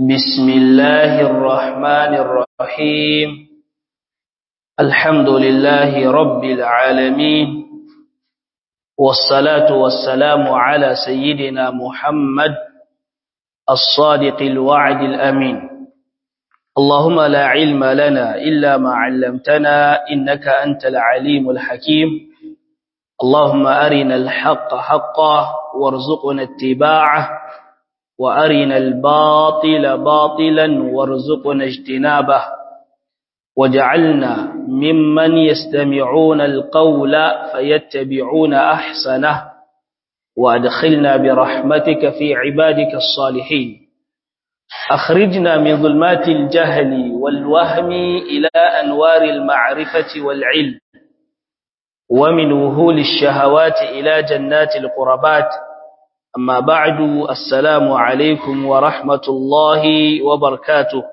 بسم الله الرحمن الرحيم الحمد لله رب العالمين والصلاة والسلام على سيدنا محمد الصادق الوعد الأمين اللهم لا علم لنا إلا ما علمتنا إنك أنت العليم الحكيم اللهم أرنا الحق حقا وارزقنا اتباعه وأرنا الباطل باطلا وارزقنا اجتنابه وجعلنا ممن يستمعون القول فيتبعون أحسنه وأدخلنا برحمتك في عبادك الصالحين أخرجنا من ظلمات الجهل والوهم إلى أنوار المعرفة والعلم ومن وهول الشهوات إلى جنات القربات أما بعد السلام عليكم ورحمة الله وبركاته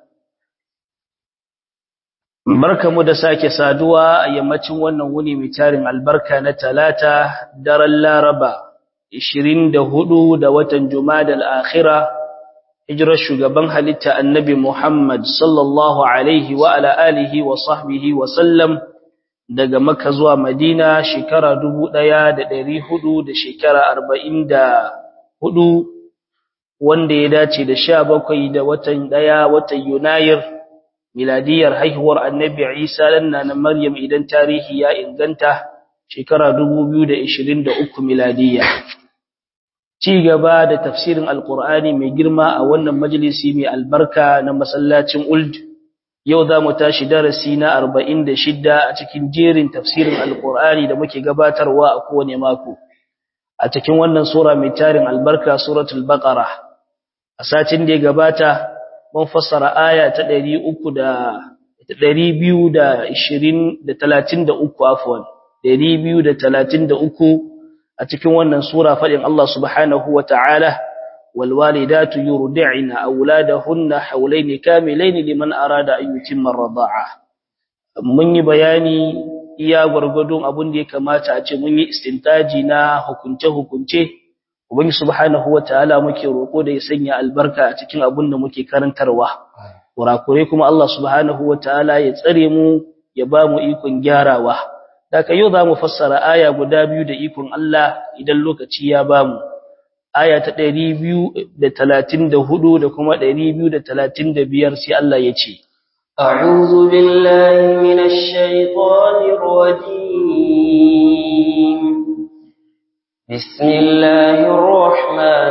barka mu da sake saduwa a yammacin wannan wuni mai tarin albarka na talata daren laraba 24 da watan jumadal akhira hijirar shugaban halitta annabi muhammad sallallahu alaihi wa ala alihi wa sahbihi wa sallam daga Makka zuwa Madina shekara dubu ɗaya da ɗari hudu da shekara arba'in da hudu wanda ya dace da sha bakwai da watan ɗaya watan Yunayir miladiyar haihuwar annabi Isa lanna na Maryam idan tarihi ya inganta shekara dubu biyu da ishirin da uku miladiya. Ci gaba da tafsirin Alƙur'ani mai girma a wannan majalisi mai albarka na masallacin Uld. yau za mu tashi darasi na arba'in da shidda a cikin jerin tafsirin alkur'ani da muke gabatarwa a kowane mako a cikin wannan sura mai tarin albarka suratul baqara a satin da ya gabata mun fassara aya ta 300 da 220 da 33 afwan 233 a cikin wannan sura fadin Allah subhanahu wataala والوالدات يرضعن أولادهن حولين كاملين لمن أراد أن يتم الرضاعة mun yi bayani iya gwargwadon abin da ya kamata a ce mun yi istintaji na hukunce-hukunce ubangi subhanahu wataala muke roko da ya sanya albarka a cikin abin da muke karantarwa kurakurai kuma Allah subhanahu wataala ya tsare mu ya ba mu ikon gyarawa daga yau za mu fassara aya guda biyu da ikon Allah idan lokaci ya ba mu aya ta ɗari biyu da talatin da hudu da kuma ɗari biyu da talatin da biyar sai Allah ya ce. أعوذ بالله من الشيطان الرجيم بسم الله الرحمن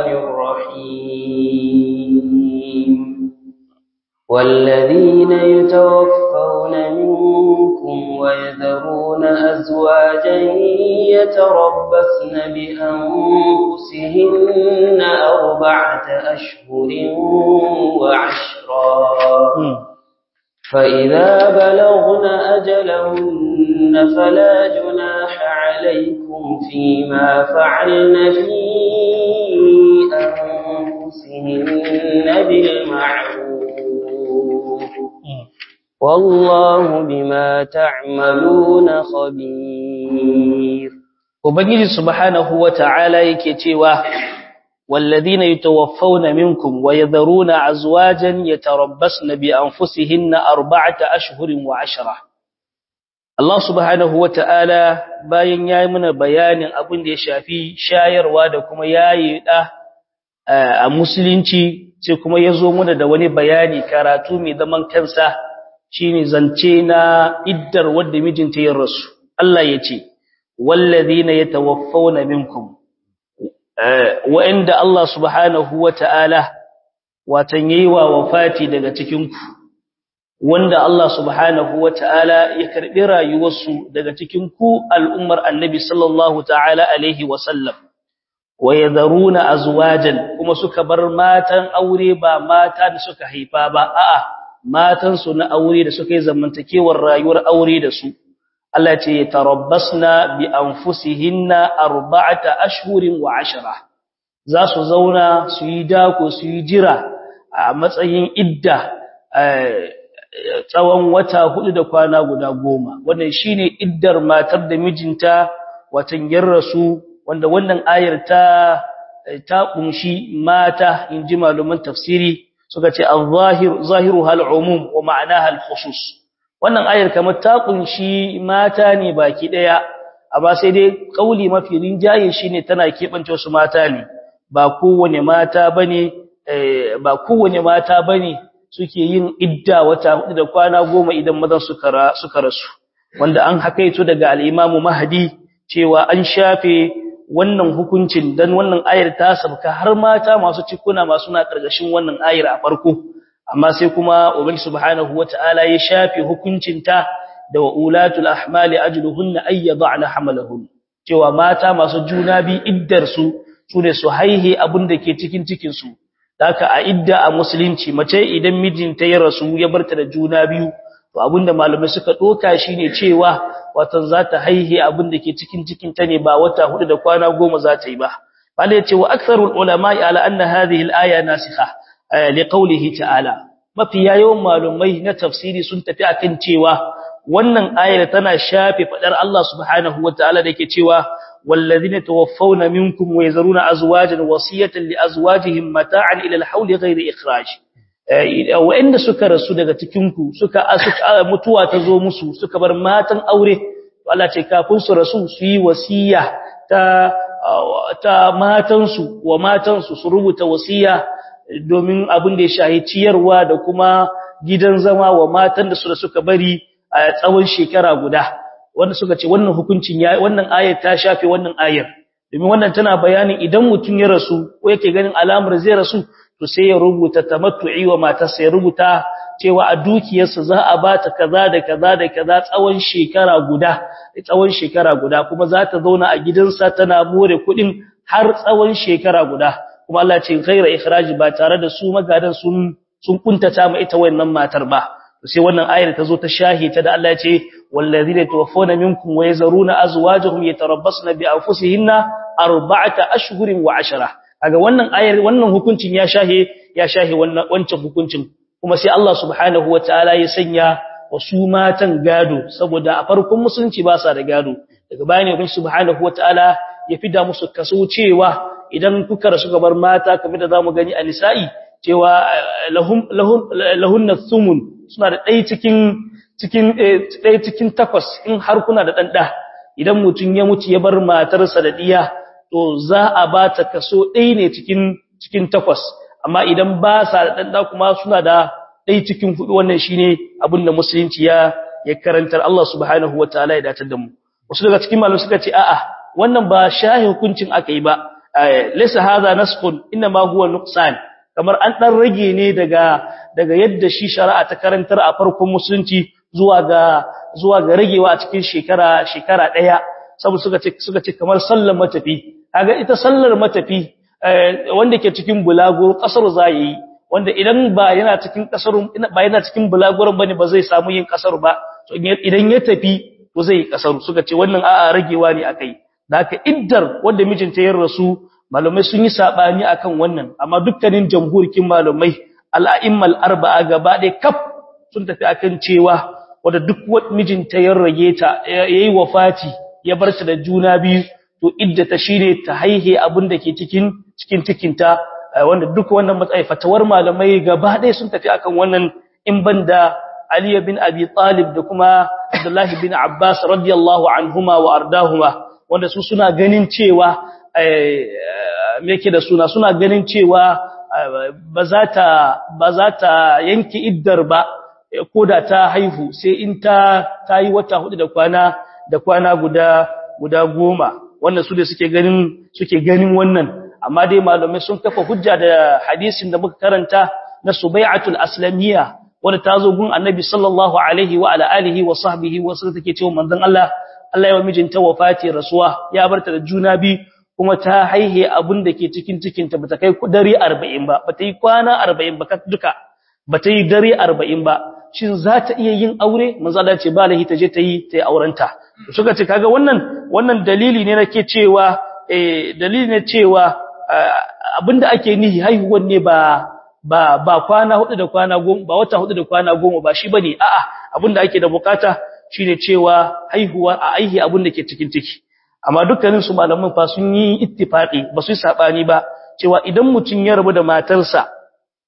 الرحيم والذين يتوفون منكم ويذرون أزواجا يتربصن بأنفسهن أربعة أشهر وعشرا فإذا بلغن أجلهن فلا جناح عليكم فيما فعلن في أنفسهن بالمعروف والله بما تعملون خبير Ubangiji subhanahu wa ta'ala yake cewa, Walladina yi tawaffawna minkum wa ya zaruna a zuwajen ya tarabbas na bi an fusihin na arba'ata ashirin wa ashira. Allah subhanahu wa ta'ala bayan ya yi muna bayanin abin da ya shafi shayarwa da kuma yayi ɗa a musulunci, sai kuma ya zo muna da wani bayani karatu mai zaman kansa shi ne zance na iddar wadda mijinta ya rasu. Allah ya ce, والذين يتوفون منكم وعند الله سبحانه وتعالى watanyewa wafati daga cikinku wanda Allah subhanahu wataala ya karbi rayuwarsu daga cikin ku al'ummar annabi sallallahu ta'ala alaihi wasallam wa yadharuna azwajan kuma suka bar matan aure ba mata da suka haifa ba a'a matan su na aure da suka yi zamantakewar rayuwar aure da su Allah ce tarabbasna bi anfusihinna arba'ata ashhurin wa ashra za su zauna su yi dako su yi jira a matsayin idda tsawon wata hudu da kwana guda goma wannan shine iddar matar da mijinta watan yarrasu wanda wannan ayar ta ta kunshi mata inji malaman tafsiri suka ce al-zahir zahiruha al-umum wa ma'anaha al-khusus wannan ayar kamar ta kunshi mata ne baki daya amma sai dai kauli mafi rinjaye shine tana kebance wasu mata ne ba kowane mata bane ba kowane mata bane suke yin idda wata hudu da kwana goma idan mazan suka suka rasu wanda an hakaito daga al-Imam Mahdi cewa an shafe wannan hukuncin dan wannan ayar ta sabka har mata masu cikuna masu na karkashin wannan ayar a farko amma sai kuma ubangi subhanahu wataala ya shafe hukuncin ta da wa ulatul ahmali ajluhunna ay yad'na hamalahun cewa mata masu juna bi iddar su sune su haihe abin da ke cikin cikin su haka a idda a musulunci mace idan mijinta ya rasu ya barta da juna biyu to abinda malamai suka doka shine cewa watan za ta haihe abin da ke cikin cikin ta ne ba wata hudu da kwana goma za ta yi ba bale ya ce wa aktharul ulama ala anna hadhihi al-aya nasikha li qawlihi ta'ala mafi yawan malumai na tafsiri sun tafi akan cewa wannan ayar tana shafe fadar Allah subhanahu wataala da yake cewa wallazina tawaffawna minkum wa yazaruna azwajan wasiyatan li azwajihim mata'an ila al-hawli ghayri ikhraj wa'anda suka rasu daga cikin ku suka mutuwa ta zo musu suka bar matan aure to Allah ce kafin su rasu su yi wasiya ta ta matansu wa matansu su rubuta wasiya domin abin da ya shahi ciyarwa da kuma gidan zama wa matan da su da suka bari a tsawon shekara guda wanda suka ce wannan hukuncin ya wannan ayar ta shafe wannan ayar domin wannan tana bayanin idan mutum ya rasu ko yake ganin alamar zai rasu to sai ya rubuta tamattu'i wa matarsa ya rubuta cewa a dukiyarsa za a bata kaza da kaza da kaza tsawon shekara guda tsawon shekara guda kuma za ta zauna a gidansa tana more kuɗin har tsawon shekara guda kuma Allah ce ghaira ikhraji ba tare da su magadan sun sun kuntata ma ita wannan matar ba sai wannan ayar ta zo ta shahita da Allah ya ce wallazina tawaffawna minkum wa yazaruna azwajuhum yatarabbasna bi anfusihinna arba'ata ashhurin wa ashara kaga wannan ayar wannan hukuncin ya shahe ya shahe wannan wancan hukuncin kuma sai Allah subhanahu wataala ya sanya wasu matan gado saboda a farkon musulunci ba sa da gado daga bayan ne subhanahu wataala ya fida musu kaso cewa idan kuka rasu gabar mata kamar da zamu gani a nisa'i cewa lahum lahum lahunna thumun suna da ɗaya cikin cikin ɗaya cikin takwas in har kuna da ɗan ɗa idan mutum ya mutu ya bar matarsa da ɗiya to za a ba ta kaso ɗaya ne cikin cikin takwas amma idan ba sa da ɗan ɗa kuma suna da ɗaya cikin hudu wannan shine abin da musulunci ya ya karantar Allah subhanahu wataala ya datar da mu wasu daga cikin malamai suka ce a'a wannan ba shahi hukuncin aka yi ba laysa hadha nasqun inma huwa nuqsan kamar an dan rage ne daga daga yadda shi shari'a ta karantar a farkon musulunci zuwa ga zuwa ga ragewa a cikin shekara shekara daya saboda suka ce suka ce kamar sallar matafi kaga ita sallar matafi wanda ke cikin bulago kasar zai wanda idan ba yana cikin kasar ba yana cikin bulaguran bane ba zai samu yin kasar ba to idan ya tafi to zai kasar suka ce wannan a'a ragewa ne akai da haka iddar wanda mijinta ya rasu malamai sun yi sabani akan wannan amma dukkanin jamhurikin malamai al'a'immal arba'a gaba ɗaya kaf sun tafi akan cewa wanda duk wanda mijinta ya rage ta yayi wafati ya bar ta da juna biyu to iddata shine ta haihe abin da ke cikin cikin cikinta wanda duk wannan matsayi fatawar malamai gaba ɗaya sun tafi akan wannan in banda Ali bin Abi Talib da kuma Abdullah bin Abbas radiyallahu anhuma wa ardahuma wanda su suna ganin cewa me yake da suna suna ganin cewa ba za ta ba za ta yanke iddar ba koda ta haihu sai in ta tayi wata hudu da kwana da kwana guda guda goma wannan su da suke ganin suke ganin wannan amma dai malamai sun kafa hujja da hadisin da muka karanta na Subai'atul Aslamiyya wanda ta zo gun Annabi sallallahu alaihi wa ala alihi wa sahbihi wa sallam take cewa manzon Allah Allah ya wa mijinta wafati rasuwa ya barta da juna bi kuma ta haihe abin da ke cikin cikinta bata kai dare 40 ba bata yi kwana 40 ba duka bata yi dare 40 ba shin za ta iya yin aure manzo Allah ce ba lahi ta je ta yi ta yi aurenta suka ce kaga wannan wannan dalili ne nake cewa eh dalili ne cewa abinda ake nihi haihuwar ne ba ba ba kwana hudu da kwana goma ba wata hudu da kwana goma ba shi bane a'a abinda ake da bukata shine cewa haihuwa a aihi abinda ke cikin ciki amma dukkanin su malaman fa sun yi ittifaqi ba su yi sabani ba cewa idan mutun ya rabu da matarsa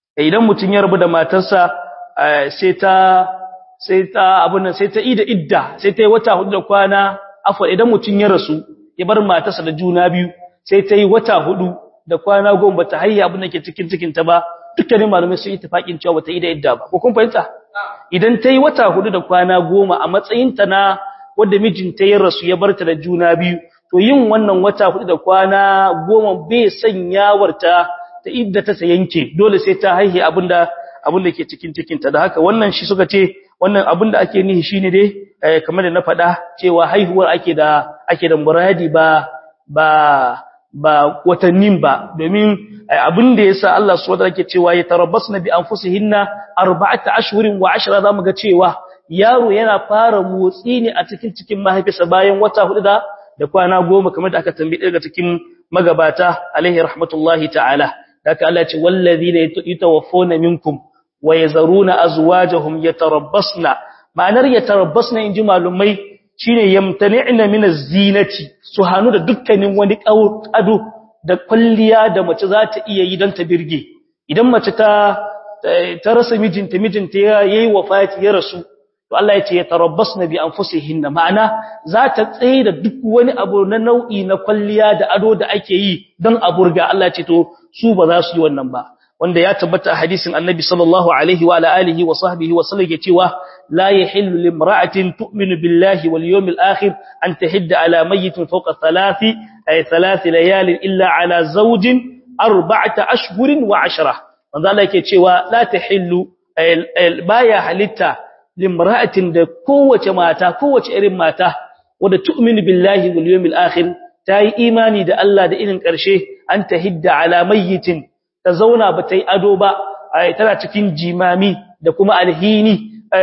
idan mutun ya rabu da matarsa sai ta sai ta abun nan sai ta ida idda sai ta yi wata hudu da kwana afwa idan mutun ya rasu ya bar matarsa da juna biyu sai ta yi wata hudu da kwana goma bata hayya abin da ke cikin cikin ta ba dukkanin malamai sun yi tafakin cewa bata ida idda ba ko kun fahimta idan ta yi wata hudu da kwana goma a matsayin ta na wanda mijinta ya rasu ya barta da juna biyu to yin wannan wata hudu da kwana goma bai sanyawarta ta idda ta yanke dole sai ta haihi abinda abinda ke cikin cikinta da haka wannan shi suka ce wannan abinda ake nihi shine dai kamar da na faɗa cewa haihuwar ake da ake da muradi ba ba ba watannin ba domin abinda yasa Allah subhanahu wa ta'ala cewa ya tarabbasna bi anfusihinna arba'ata ashhurin wa ashra zamu ga cewa yaro yana fara motsi ne a cikin cikin mahaifinsa bayan wata hudu da da kwana goma kamar da aka tambaye daga cikin magabata alaihi rahmatullahi ta'ala haka Allah ce wallazina yatawaffawna minkum wa yazaruna azwajahum yatarabbasna ma'anar yatarabbasna inji malumai shine yamtani'na min az-zinati su hanu da dukkanin wani ado da kulliya da mace za ta iya yi don ta birge idan mace ta ta rasa mijinta mijinta yayi wafati ya rasu to Allah ya ce ya tarabbasna bi anfusihinna ma'ana za ta tsaye da duk wani abu na nau'i na kwalliya da ado da ake yi don a burga Allah ya ce to su ba za su yi wannan ba wanda ya tabbata a hadisin Annabi sallallahu alaihi wa alihi wa sahbihi wa sallam cewa la yahillu limra'atin tu'minu billahi wal yawmil akhir an tahidda ala mayyitin fawqa thalathi ay thalathi layalin illa ala zawjin arba'ata ashhurin wa ashra wanda Allah yake cewa la tahillu baya halitta limra'atin da kowace mata kowace irin mata wadda tu'minu billahi wal yawmil akhir tayi imani da Allah da irin karshe an tahidda ala mayyitin ta zauna ba tai ado ba tana cikin jimami da kuma alhini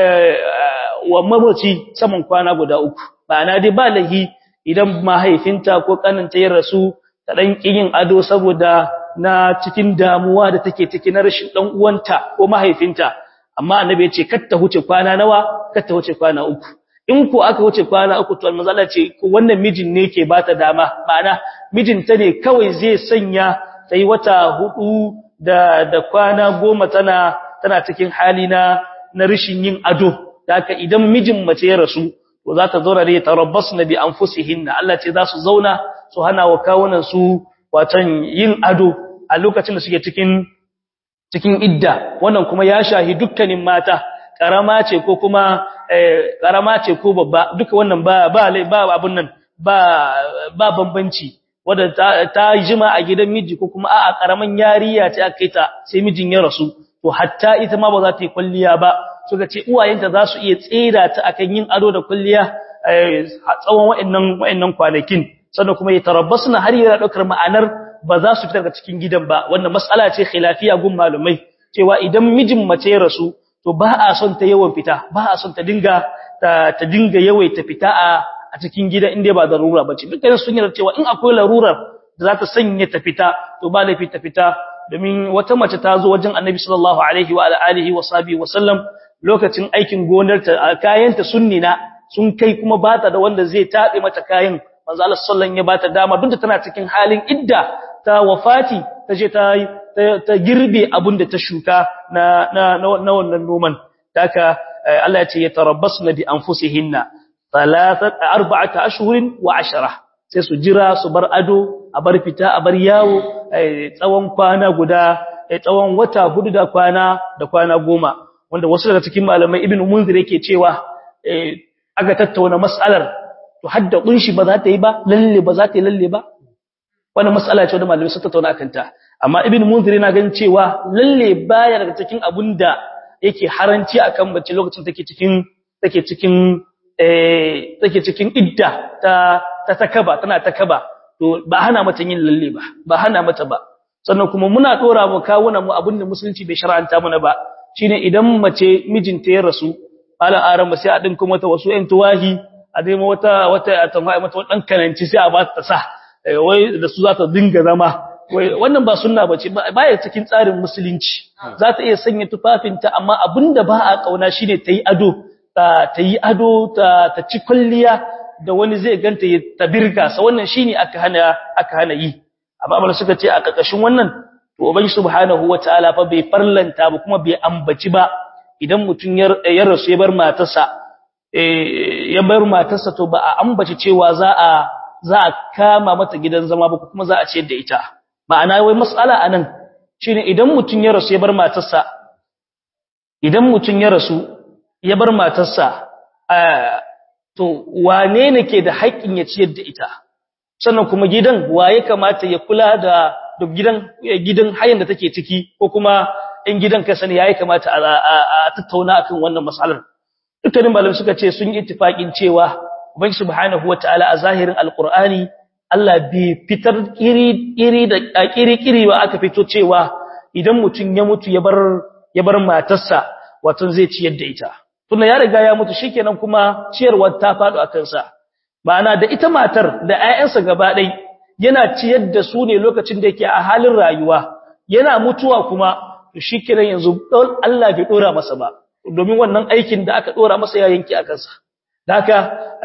wa mamaci saman kwana guda uku ma'ana dai ba lahi idan mahaifinta ko kaninta ya rasu ta dan yin ado saboda na cikin damuwa da take ciki na rashin dan uwanta ko mahaifinta amma annabi ya ce kar ta huce kwana nawa kar ta huce kwana uku in ko aka huce kwana uku to manzo Allah ce wannan mijin ne ke bata dama ma'ana mijinta ne kawai zai sanya sai wata hudu da da kwana goma tana tana cikin hali na na rishin yin ado haka idan mijin mace ya rasu to za ta zauna da tarabbasna bi anfusihinna Allah ce za su zauna su hana wa kawunan su watan yin ado a lokacin da suke cikin cikin idda wannan kuma ya shahi dukkanin mata karama ce ko kuma karama ce ko babba duka wannan ba ba ba abun nan ba ba bambanci wanda ta jima a gidan miji ko kuma a'a karaman yariya ce aka kai ta sai mijin ya rasu to hatta ita ma ba za ta yi kulliya ba suka ce uwayenta za su iya tsira ta akan yin ado da kulliya a tsawon wa'annan wa'annan kwanakin sannan kuma ya tarabbasuna har yana daukar ma'anar ba za su fita daga cikin gidan ba wannan mas'ala ce khilafiya gun malumai cewa idan mijin mace ya rasu to ba a son ta yawan fita ba a son ta dinga ta, ta dinga yawaita fita a a cikin gida inda ba darura bace dukkan sun yarda cewa in akwai larurar da za ta sanya ta fita to ba laifi ta fita domin wata mace ta zo wajen Annabi sallallahu alaihi wa alihi wa sahbihi wa sallam lokacin aikin gonar ta kayanta sunnina sun kai kuma bata da wanda zai tabe mata kayan manzo Allah sallallahu ya bata dama duk da tana cikin halin idda ta wafati ta je ta ta girbe abin da ta shuka na na na wannan noman haka Allah ya ce ya tarabbasna bi anfusihinna thalathat arba'ata ashhurin wa ashara sai su jira su bar ado a bar fita a bar yawo tsawon kwana guda tsawon wata hudu da kwana da kwana goma wanda wasu daga cikin malamai ibnu munzir yake cewa aka tattauna mas'alar to hadda kunshi ba za ta yi ba lalle ba za ta yi lalle ba wannan mas'ala ce wanda malamai suka tattauna akan ta amma ibnu munzir yana ganin cewa lalle baya daga cikin abunda yake haranci akan bace lokacin take cikin take cikin eh take cikin idda ta ta takaba tana takaba to ba hana mata yin lalle ba ba hana mata ba sannan kuma muna dora mu kawuna mu abinda musulunci bai shar'anta mana ba shine idan mace mijinta ya rasu ala aran ba sai a dinka mata wasu ƴan tuwahi a dai wata wata a tambaye mata wadan kananci sai a ba ta sa wai da su za ta dinga zama wannan ba sunna bace baya cikin tsarin musulunci za ta iya sanya tufafinta amma abinda ba a kauna shine ta yi ado ta ta yi ado ta ta ci kulliya da wani zai ganta ta birga sa wannan shine aka hana aka hana yi amma amma suka ce a kakashin wannan to ubangi subhanahu wataala fa bai farlanta ba kuma bai ambaci ba idan mutun ya rasu ya bar matarsa ya bar matarsa to ba a ambaci cewa za a za a kama mata gidan zama ba kuma za a ciyar da ita ma'ana wai mas'ala anan shine idan mutun ya rasu ya bar matarsa idan mutun ya rasu ya bar matarsa to wane ne ke da haƙƙin ya ciyar da ita sannan kuma gidan waye kamata ya kula da duk gidan gidan hayan da take ciki ko kuma in gidan ka sani yayi kamata a tattauna akan wannan mas'alar dukkanin malamai suka ce sun yi ittifaqin cewa ubangi subhanahu wataala a zahirin alqur'ani Allah bai fitar iri iri da kiri kiri ba aka fito cewa idan mutun ya mutu ya bar ya bar matarsa wato zai ciyar da ita tunda ya riga ya mutu shikenan kuma ciyarwar ta fado akan sa ma'ana da ita matar da ƴaƴansa gaba ɗaya yana ciyar da su ne lokacin da yake a halin rayuwa yana mutuwa kuma to shikenan yanzu Allah bai dora masa ba domin wannan aikin da aka dora masa ya yanki a kansa haka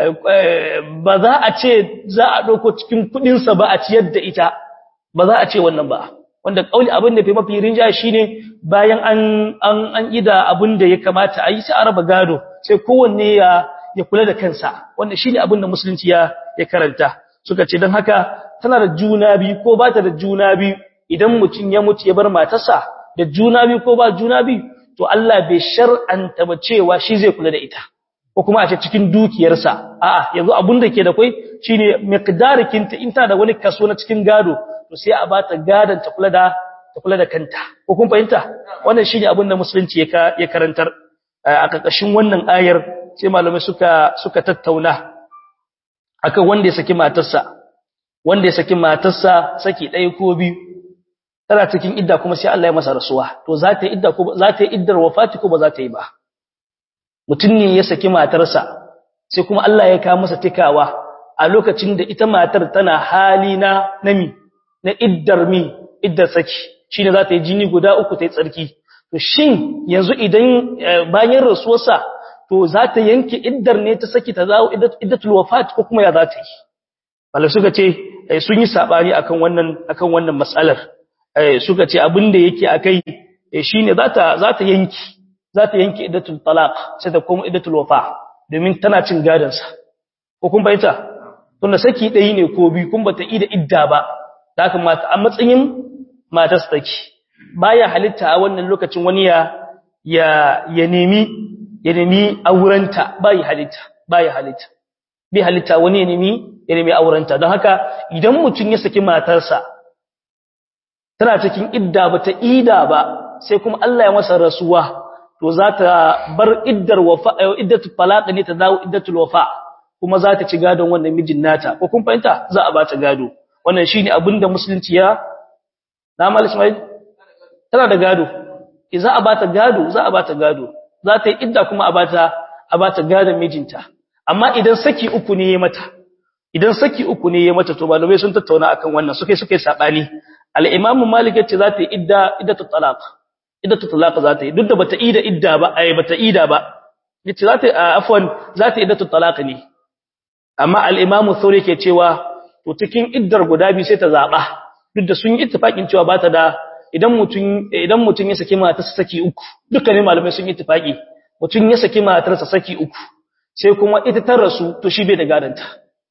ba za a ce za a dauko cikin kudin sa ba a ciyar da ita ba za a ce wannan ba wanda kauli abin da fi mafi rinja shine bayan an an an ida abin da ya kamata a yi sai a raba gado sai kowanne ya ya kula da kansa wanda shine abin da musulunci ya ya karanta suka ce dan haka tana da juna biyu ko ba ta da juna biyu idan mutum ya mutu ya bar matarsa da juna biyu ko ba juna biyu to Allah bai shar'anta ba cewa shi zai kula da ita ko kuma a ce cikin dukiyarsa a'a yanzu abun da ke da kai shine miqdarikin ta in ta da wani kaso na cikin gado to sai a bata gadon ta kula da ta kula da kanta ko kun fahimta wannan shine abin da musulunci ya ya karantar a kakashin wannan ayar sai malamai suka suka tattauna akan wanda ya saki matarsa wanda ya saki matarsa saki ɗaya ko biyu tana cikin idda kuma sai Allah ya masa rasuwa to za ta yi idda ko za ta yi iddar wafati ko ba za ta yi ba mutum ne ya saki matarsa sai kuma Allah ya kawo masa tikawa a lokacin da ita matar tana hali na nami na iddar mi iddar saki shine za ta yi jini guda uku ta yi tsarki to shin yanzu idan bayan rasuwarsa to za ta yanke iddar ne ta saki ta zawo iddatul wafat ko kuma ya za ta yi malai suka ce sun yi sabani akan wannan akan wannan mas'alar suka ce abin da yake akai shine za ta za ta yanki za ta yanki iddatul talaq sai ta koma iddatul wafa domin tana cin gadon sa ko kun bayyana tunda saki dai ne ko bi kun bata ida idda ba da haka mata a matsayin matar saki baya halitta a wannan lokacin wani ya ya ya nemi ya nemi aurenta bai halitta bai halitta bi halitta wani ya nemi ya nemi aurenta don haka idan mutum ya saki matarsa tana cikin idda bata ida ba sai kuma Allah ya masa rasuwa to za ta bar iddar wafa iddatu talaq ne ta dawo iddatul wafa kuma za ta ci gadon wannan mijin nata ko kun fahimta za a ba ta gado wannan shine abinda musulunci ya na mal ismail tana da gado za a ba ta gado za a ba ta gado za ta yi idda kuma a ba ta a ba ta gadon mijinta amma idan saki uku ne ya mata idan saki uku ne ya mata to malamai sun tattauna akan wannan suke suke sabani al-imam malik yace za ta yi idda iddatu talaq iddatu talaq za ta yi duk da bata ida idda ba ai bata ida ba yace za ta afwan za ta iddatu talaq ne amma al-imam thawri yake cewa to cikin iddar guda biyu sai ta zaba duk da sun yi ittifaqin cewa bata da idan mutun idan mutun ya saki matarsa saki uku dukkanin malamai sun yi ittifaqi mutun ya saki matarsa saki uku sai kuma ita ta rasu to shi bai da gadanta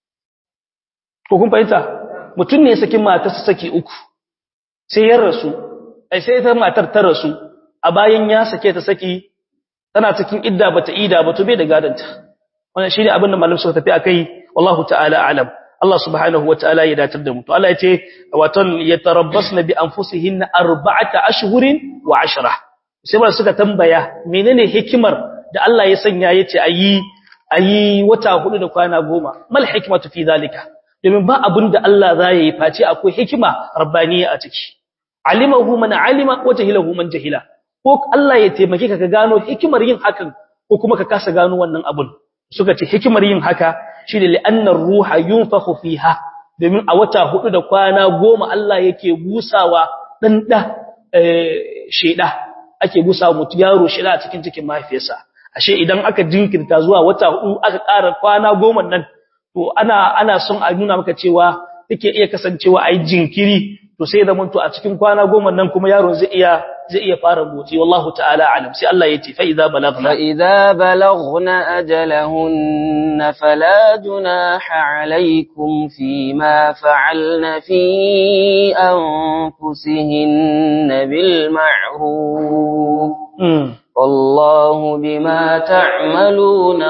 ko kun fahimta mutun ne ya saki matarsa saki uku sai ya rasu ai sai ita matar ta rasu a bayan ya sake ta saki tana cikin idda bata ida ba to bai da gadanta wannan shine abin da malam suka tafi akai wallahu ta'ala a'lam Allah subhanahu wataala ya datar da mu to Allah ya ce watan yatarabbasna bi anfusihinna arba'ata ashhurin wa ashra sai ba suka tambaya menene hikimar da Allah ya sanya yace ayi ayi wata hudu da kwana goma mal hikmatu fi zalika domin ba abin da Allah za yi face akwai hikima rabbaniya a ciki alimahu man alima wa jahilahu man jahila ko Allah ya taimake ka ka gano hikimar yin hakan ko kuma ka kasa gano wannan abun suka ce hikimar yin haka shine li'annar ruha yunfakhu fiha domin a wata hudu da kwana goma Allah yake busawa dan da sheda ake busawa mutu yaro sheda a cikin cikin mahaifiyarsa ashe idan aka jinkirta zuwa wata hudu aka ƙara kwana goma nan to ana ana son a nuna maka cewa take iya kasancewa ai jinkiri to to sai da muntu a cikin kwana goma nan kuma yaron zai iya zai iya fara motsi wallahu ta'ala alam sai Allah ya ce fa idza balagna fa idza balagna ajalahunna fala junaha alaykum fima fa'alna fi anfusihinna bil ma'ruf والله بما تعملون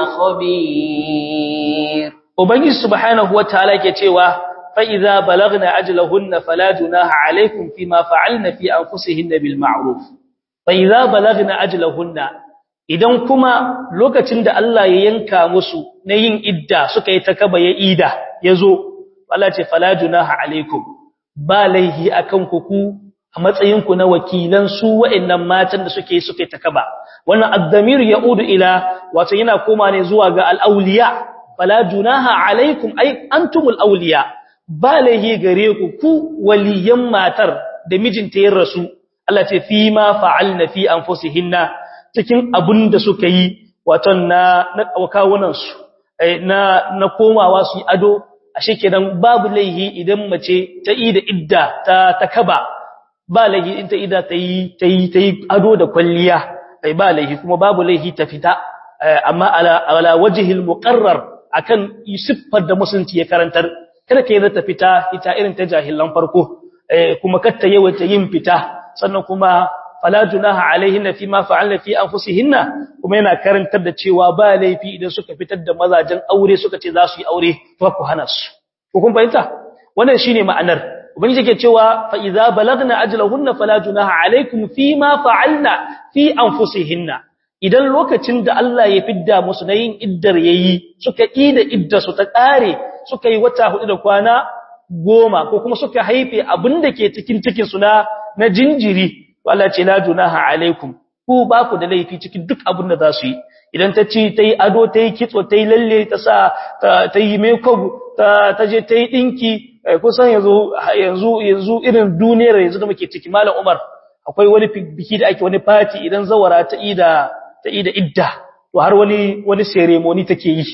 خبير ubangiji subhanahu wataala yake cewa fa idza balagna ajlahunna fala junaha alaykum fima fa'alna fi anfusihinna bil ma'ruf fa idza balagna ajlahunna idan kuma lokacin da Allah ya yanka musu na yin idda suka yi takaba ya ida yazo Allah ce fala junaha alaykum ba laihi akan ku ku a matsayinku na wakilan su wa'annan matan da suke suke takaba wannan ad-damir yaudu ila wato yana koma ne zuwa ga al-awliya fala junaha alaikum ay antumul awliya balahi gare ku ku waliyan matar da mijinta yin rasu Allah ce fi ma fa'alna fi anfusihinna cikin abun da suka yi wato na na kawunan su na na komawa su yi ado ashe kenan babu laihi idan mace ta yi da idda ta takaba ba laihi in ta ida ta yi ta yi ta yi ado da kwalliya ai ba laihi kuma babu laihi ta fita amma ala ala wajhil muqarrar akan siffar da musulunci ya karantar kada kai ta fita ita irin ta jahilan farko kuma katta yawaita yin fita sannan kuma fala junaha alaihinna fi ma fa'alna fi anfusihinna kuma yana karantar da cewa ba laifi idan suka fitar da mazajen aure suka ce za su yi aure to ku hana su ko kun fahimta wannan shine ma'anar ubangiji yake cewa fa idza balagna ajlahunna fala junaha alaikum fi ma fa'alna fi anfusihinna idan lokacin da Allah ya fidda musu na yin iddar yayi suka yi da iddar su ta kare suka yi wata hudu da kwana goma ko kuma suka haife abinda ke cikin cikin su na na jinjiri to Allah ce la junaha alaikum ku ba ku da laifi cikin duk abin da za su yi idan ta ci ta yi ado ta yi kitso ta yi lalle ta sa ta yi makeup ta ta je ta yi dinki kusan yanzu yanzu yanzu irin duniyar yanzu da muke ciki malam Umar akwai wani biki da ake wani party idan zawara ta ida ta ida idda to har wani wani ceremony take yi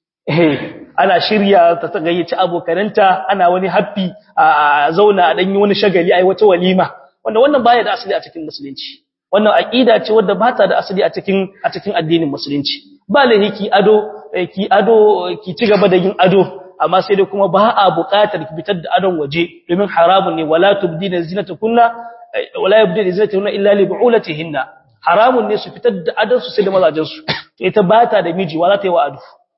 eh ana shirya ta ta gayyaci abokananta ana wani happy a zauna a danyi wani shagali ai wata walima wanda wannan baya da asali a cikin musulunci wannan aqida ce wadda ba ta da asali a cikin a cikin addinin musulunci ba lahi ki ado ki ado ki ci gaba da yin ado amma sai dai kuma ba a buƙatar ki fitar da adon waje domin haramun ne wala tubdina zinatakunna wala yubdina zinatakunna illa li bu'ulatihinna haramun ne su fitar da adon su sai da mazajin su ita ba ta da miji wala ta yi wa ado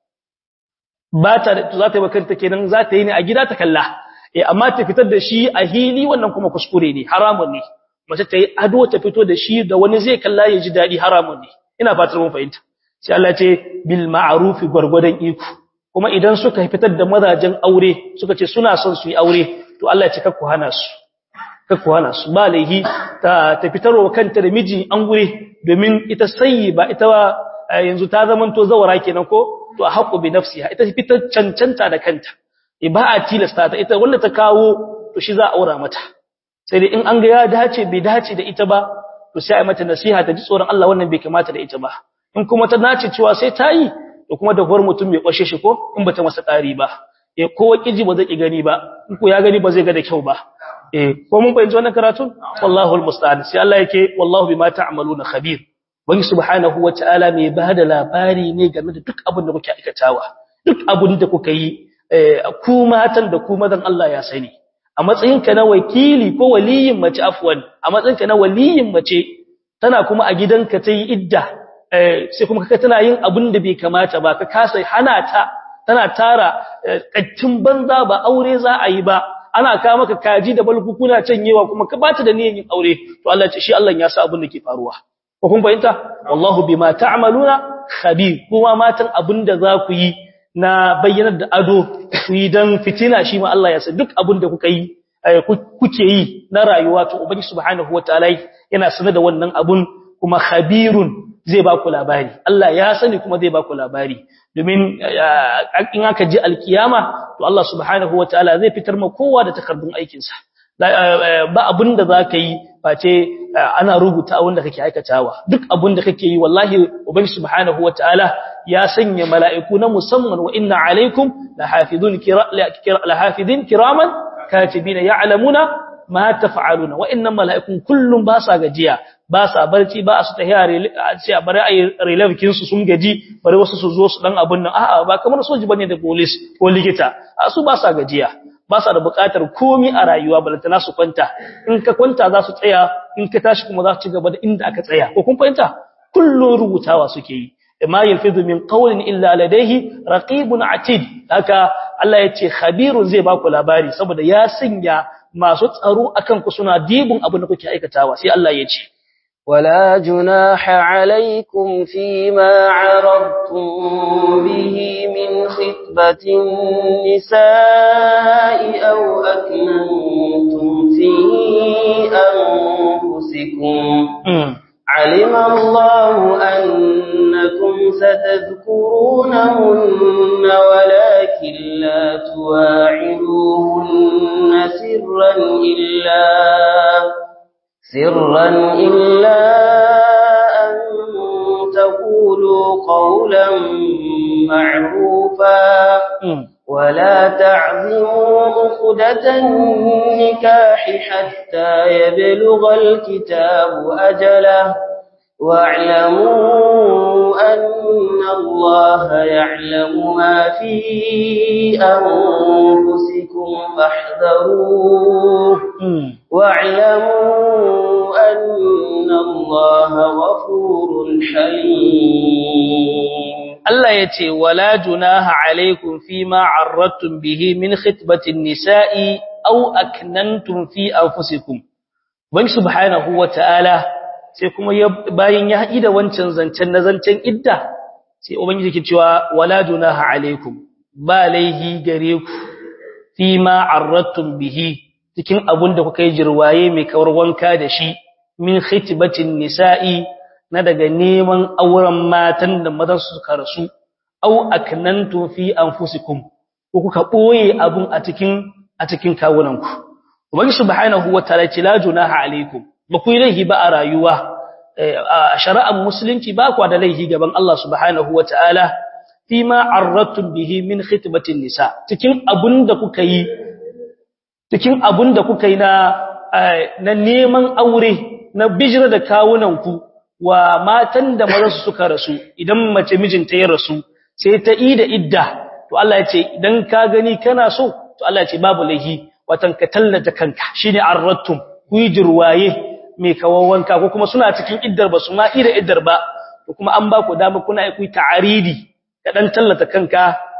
ba ta da za ta yi bakanta kenan za ta yi ne a gida ta kalla eh amma ta fitar da shi a hili wannan kuma kuskure ne haramun ne mace ta yi ado ta fito da shi da wani zai kalla ya ji dadi haramun ne ina fatar mun fahimta sai Allah ce bil ma'ruf gurgurdan iko kuma idan suka fitar da mazajen aure suka ce suna son su yi aure to Allah ya ce kakku hana su kakku hana su ba laihi ta ta fitarwa kanta da miji an gure domin ita sayyi ba ita ba yanzu ta zamanto zawara kenan ko to a haƙu bi nafsiha ita fitar cancanta da kanta ba a tilasta ta ita wanda ta kawo to shi za a aura mata sai dai in an ga ya dace bai dace da ita ba to sai a mata nasiha ta ji tsoron Allah wannan bai kamata da ita ba in kuma ta nace cewa sai ta yi to kuma da gwar mutum bai kwashe shi ko in bata masa ƙari ba eh ko kiji ba zai ki gani ba in ko ya gani ba zai ga da kyau ba eh ko mun fahimci wannan karatun wallahu almusta'an sai Allah yake wallahu bima ta'maluna khabir wani subhanahu wata'ala mai bada labari ne game da duk abin da kuke aikatawa duk abin da kuka yi ku matan da ku mazan Allah ya sani a matsayinka na wakili ko waliyin mace afwan a matsayinka na waliyin mace tana kuma a gidanka ta yi idda sai kuma kaka tana yin abin da bai kamata ba ka kasa hana ta tana tara kattin banza ba aure za a yi ba ana ka maka kaji da balkukuna canyewa kuma ka bata da niyyar yin aure to Allah ce shi Allah ya sa abin da ke faruwa ko kun fahimta wallahu bima ta'maluna khabir kuma matan abin da za ku yi na bayyanar da ado ku yi dan fitina shi ma Allah ya san duk abin da kuka yi kuke yi na rayuwa to ubangi subhanahu wataala yana sanar da wannan abun kuma khabirun zai ba ku labari Allah ya sani kuma zai ba ku labari domin in aka ji alkiyama to Allah subhanahu wataala zai fitar ma kowa da takardun aikin sa ba abin da zaka yi face ana rubuta wanda kake aikatawa duk abin da kake yi wallahi ubangi subhanahu wataala ya sanya mala'iku na musamman wa inna alaikum lahafizun lahafizin kiraman katibina ya'lamuna ma taf'aluna wa'annan mala'ikun kullum ba sa gajiya ba sa barci ba su tahiya ce a bari ayi relevkin su sun gaji bari wasu su zo su dan abun nan a'a ba kamar soji bane da police ko likita a su ba sa gajiya ba sa da buƙatar komi a rayuwa balantana su kwanta in ka kwanta za su tsaya in ka tashi kuma za su ci gaba da inda aka tsaya ko kun fahimta kullun rubutawa suke yi ma yalfizu min qawlin illa ladayhi raqibun atid haka Allah ya ce khabirun zai baku labari saboda ya sanya masu tsaro akan ku suna dibin abin da kuke aikatawa sai Allah ya ce ولا جناح عليكم فيما عرضتم به من خطبة النساء أو أكننتم في أنفسكم علم الله أنكم ستذكرونهن ولكن لا تواعدوهن سرا إلا سرا إلا أن تقولوا قولا معروفا ولا تعظموا عقدة النكاح حتى يبلغ الكتاب أجله واعلموا أن الله يعلم ما في أنفسكم فاحذروه واعلموا أن الله غفور حليم Allah ya ce, Wala junaha alaikum fi ma arrattun bihi min khitbatin nisa'i au aknantum fi anfusikum. Wani subhanahu wa ta'ala sai kuma bayan ya haɗi da wancan zancen na zancen idda, sai Ubangiji ke cewa, Wala junaha alaikum, ba laihi gare ku fi ma arrattun bihi cikin abun da kuka yi jirwaye mai kawar wanka da shi min khitbatin nisa'i na daga neman auren matan da mazan su suka rasu au aknantu fi anfusikum ko kuka boye abun a cikin a cikin kawunanku ubangi subhanahu wataala ce la junaha alaikum ba ku yi laihi ba a rayuwa a shari'ar musulunci ba ku da laihi gaban Allah subhanahu wataala fi ma arratum bihi min khitbatin nisa cikin abun da kuka yi cikin abun da kuka yi na na neman aure na bijira da kawunanku wa matan da mazansu suka rasu idan mace mijinta ya rasu sai ta yi da idda to Allah ya ce idan ka gani kana so to Allah ya ce babu laihi watan ka tallata kanka shine arrattum ku yi jirwaye mai kawawanka ko kuma suna cikin iddar ba su ma ida iddar ba to kuma an ba ku dama kuna ku yi ta'aridi ka dan tallata kanka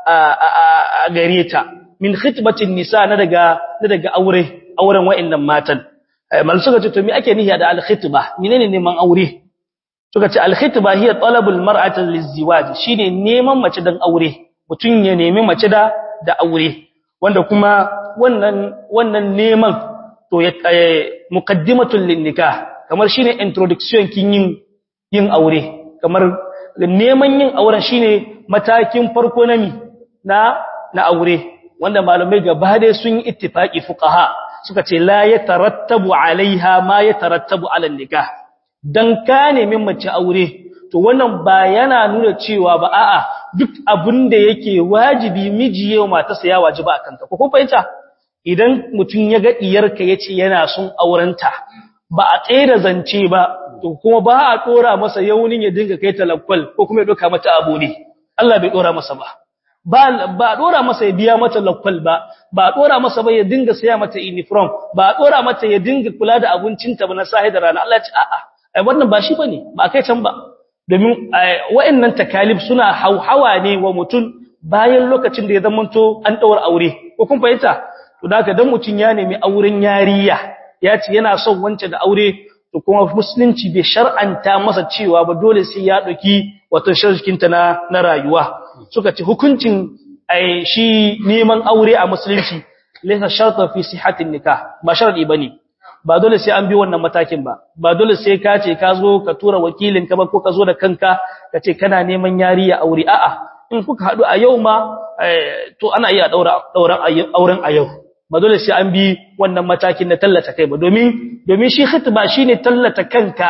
a gare ta min khitbatin nisa na daga na daga aure auren wa'annan matan mal suka ce to me ake nihi da al khitba menene neman aure suka ce alkhitba hiya talabul mar'ati liziwaj shine neman mace dan aure mutun ya nemi mace da da aure wanda kuma wannan wannan neman to ya muqaddimatul linnikah kamar shine introduction kin yin yin aure kamar neman yin auren shine matakin farko na mi na na aure wanda malamai gaba dai sun yi ittifaqi fuqaha suka ce la yatarattabu alaiha ma yatarattabu ala nikah dan ka nemi mace aure to wannan ba yana nuna cewa ba a'a duk abin da yake wajibi miji yau matarsa ya wajiba akan ta ko kun fahimta idan mutum ya ga diyarka yace yana son aurenta ba a tsere zance ba to kuma ba a dora masa yaunin ya dinga kai talakwal ko kuma ya doka mata abu ne Allah bai dora masa ba ba ba dora masa ya biya mata lakwal ba ba dora masa ba ya dinga saya mata uniform ba dora mata ya dinga kula da abincinta ba na sahi da rana Allah ya ce a'a ai wannan ba shi bane ba kai can ba domin wayannan takalif suna hauhawa ne wa mutum bayan lokacin da ya zamanto an daura aure ko kun fahimta to da dan mutun ya nemi auren yariya ya ce yana son wance da aure to kuma musulunci bai shar'anta masa cewa ba dole sai ya dauki wato shirkinta na na rayuwa suka ce hukuncin ai shi neman aure a musulunci laysa shartan fi sihhatin nikah ba sharadi bane ba dole sai an bi wannan matakin ba ba dole sai ka ce ka zo ka tura wakilin ka ba ko ka zo da kanka ka ce kana neman yariya aure a'a in kuka hadu a yau ma to ana iya daura dauran auren a yau ba dole sai an bi wannan matakin na tallata kai ba domin domin shi khitba shine tallata kanka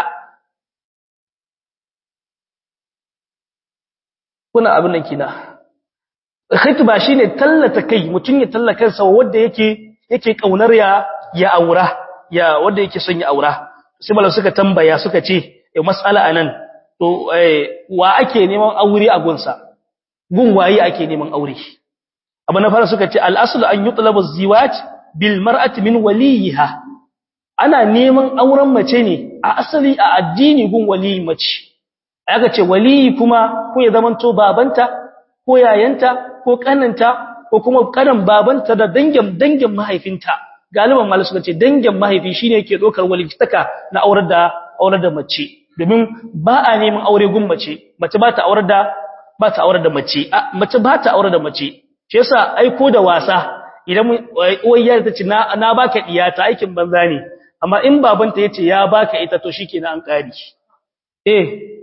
kuna abin nan kina khitba shine tallata kai mutun ya tallaka kansa wanda yake yake kaunar ya ya aura ya wanda yake son ya aura sai malam suka tambaya suka ce eh mas'ala anan to wa ake neman aure a gunsa gun waye ake neman aure abu na fara suka ce al-aslu an yutlaba az-ziwaj bil mar'ati min waliha ana neman auren mace ne a asali a addini gun wali mace aka ce wali kuma ko ya zamanto babanta ko yayanta ko kananta ko kuma kanan babanta da dangin dangin mahaifinta galiban malai suka ce dangin mahaifi shine yake dokar walitaka na aurar da aurar da mace domin ba a neman aure gun mace mace ba ta aurar da ba ta aurar da mace mace ba ta aurar da mace shi yasa aiko da wasa idan uwar ta ce na na baka diyata aikin banza ne amma in babanta yace ya baka ita to shikenan an kari eh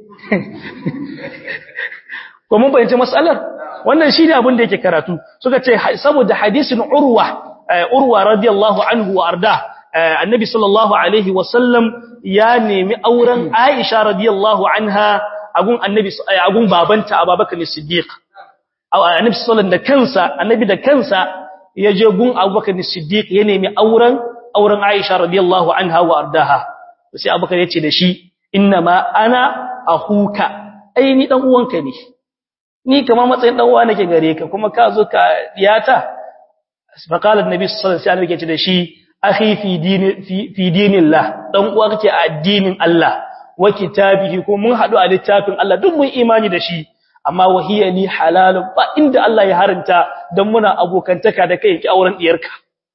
ko mun bayyana mas'alar wannan shine abin da yake karatu suka ce saboda hadisin urwa urwa radiyallahu anhu wa arda annabi sallallahu alaihi wasallam ya nemi auren aisha radiyallahu anha agun annabi agun babanta abubakar siddiq annabi sallallahu da kansa annabi da kansa ya je gun abubakar siddiq ya nemi auren auren aisha radiyallahu anha wa ardaha sai abubakar ya ce da shi inna ma ana ahuka ai ni dan uwanka ne ni kamar matsayin dan uwa nake gare ka kuma ka zo ka diyata fa qala annabi sallallahu alaihi wasallam yake da shi akhi fi dini fi dinillah dan uwa kake a addinin Allah wa kitabihi ko mun hadu a littafin Allah duk mun imani da shi amma wahiya li halalun ba inda Allah ya haranta dan muna abokantaka da kai ki auren diyarka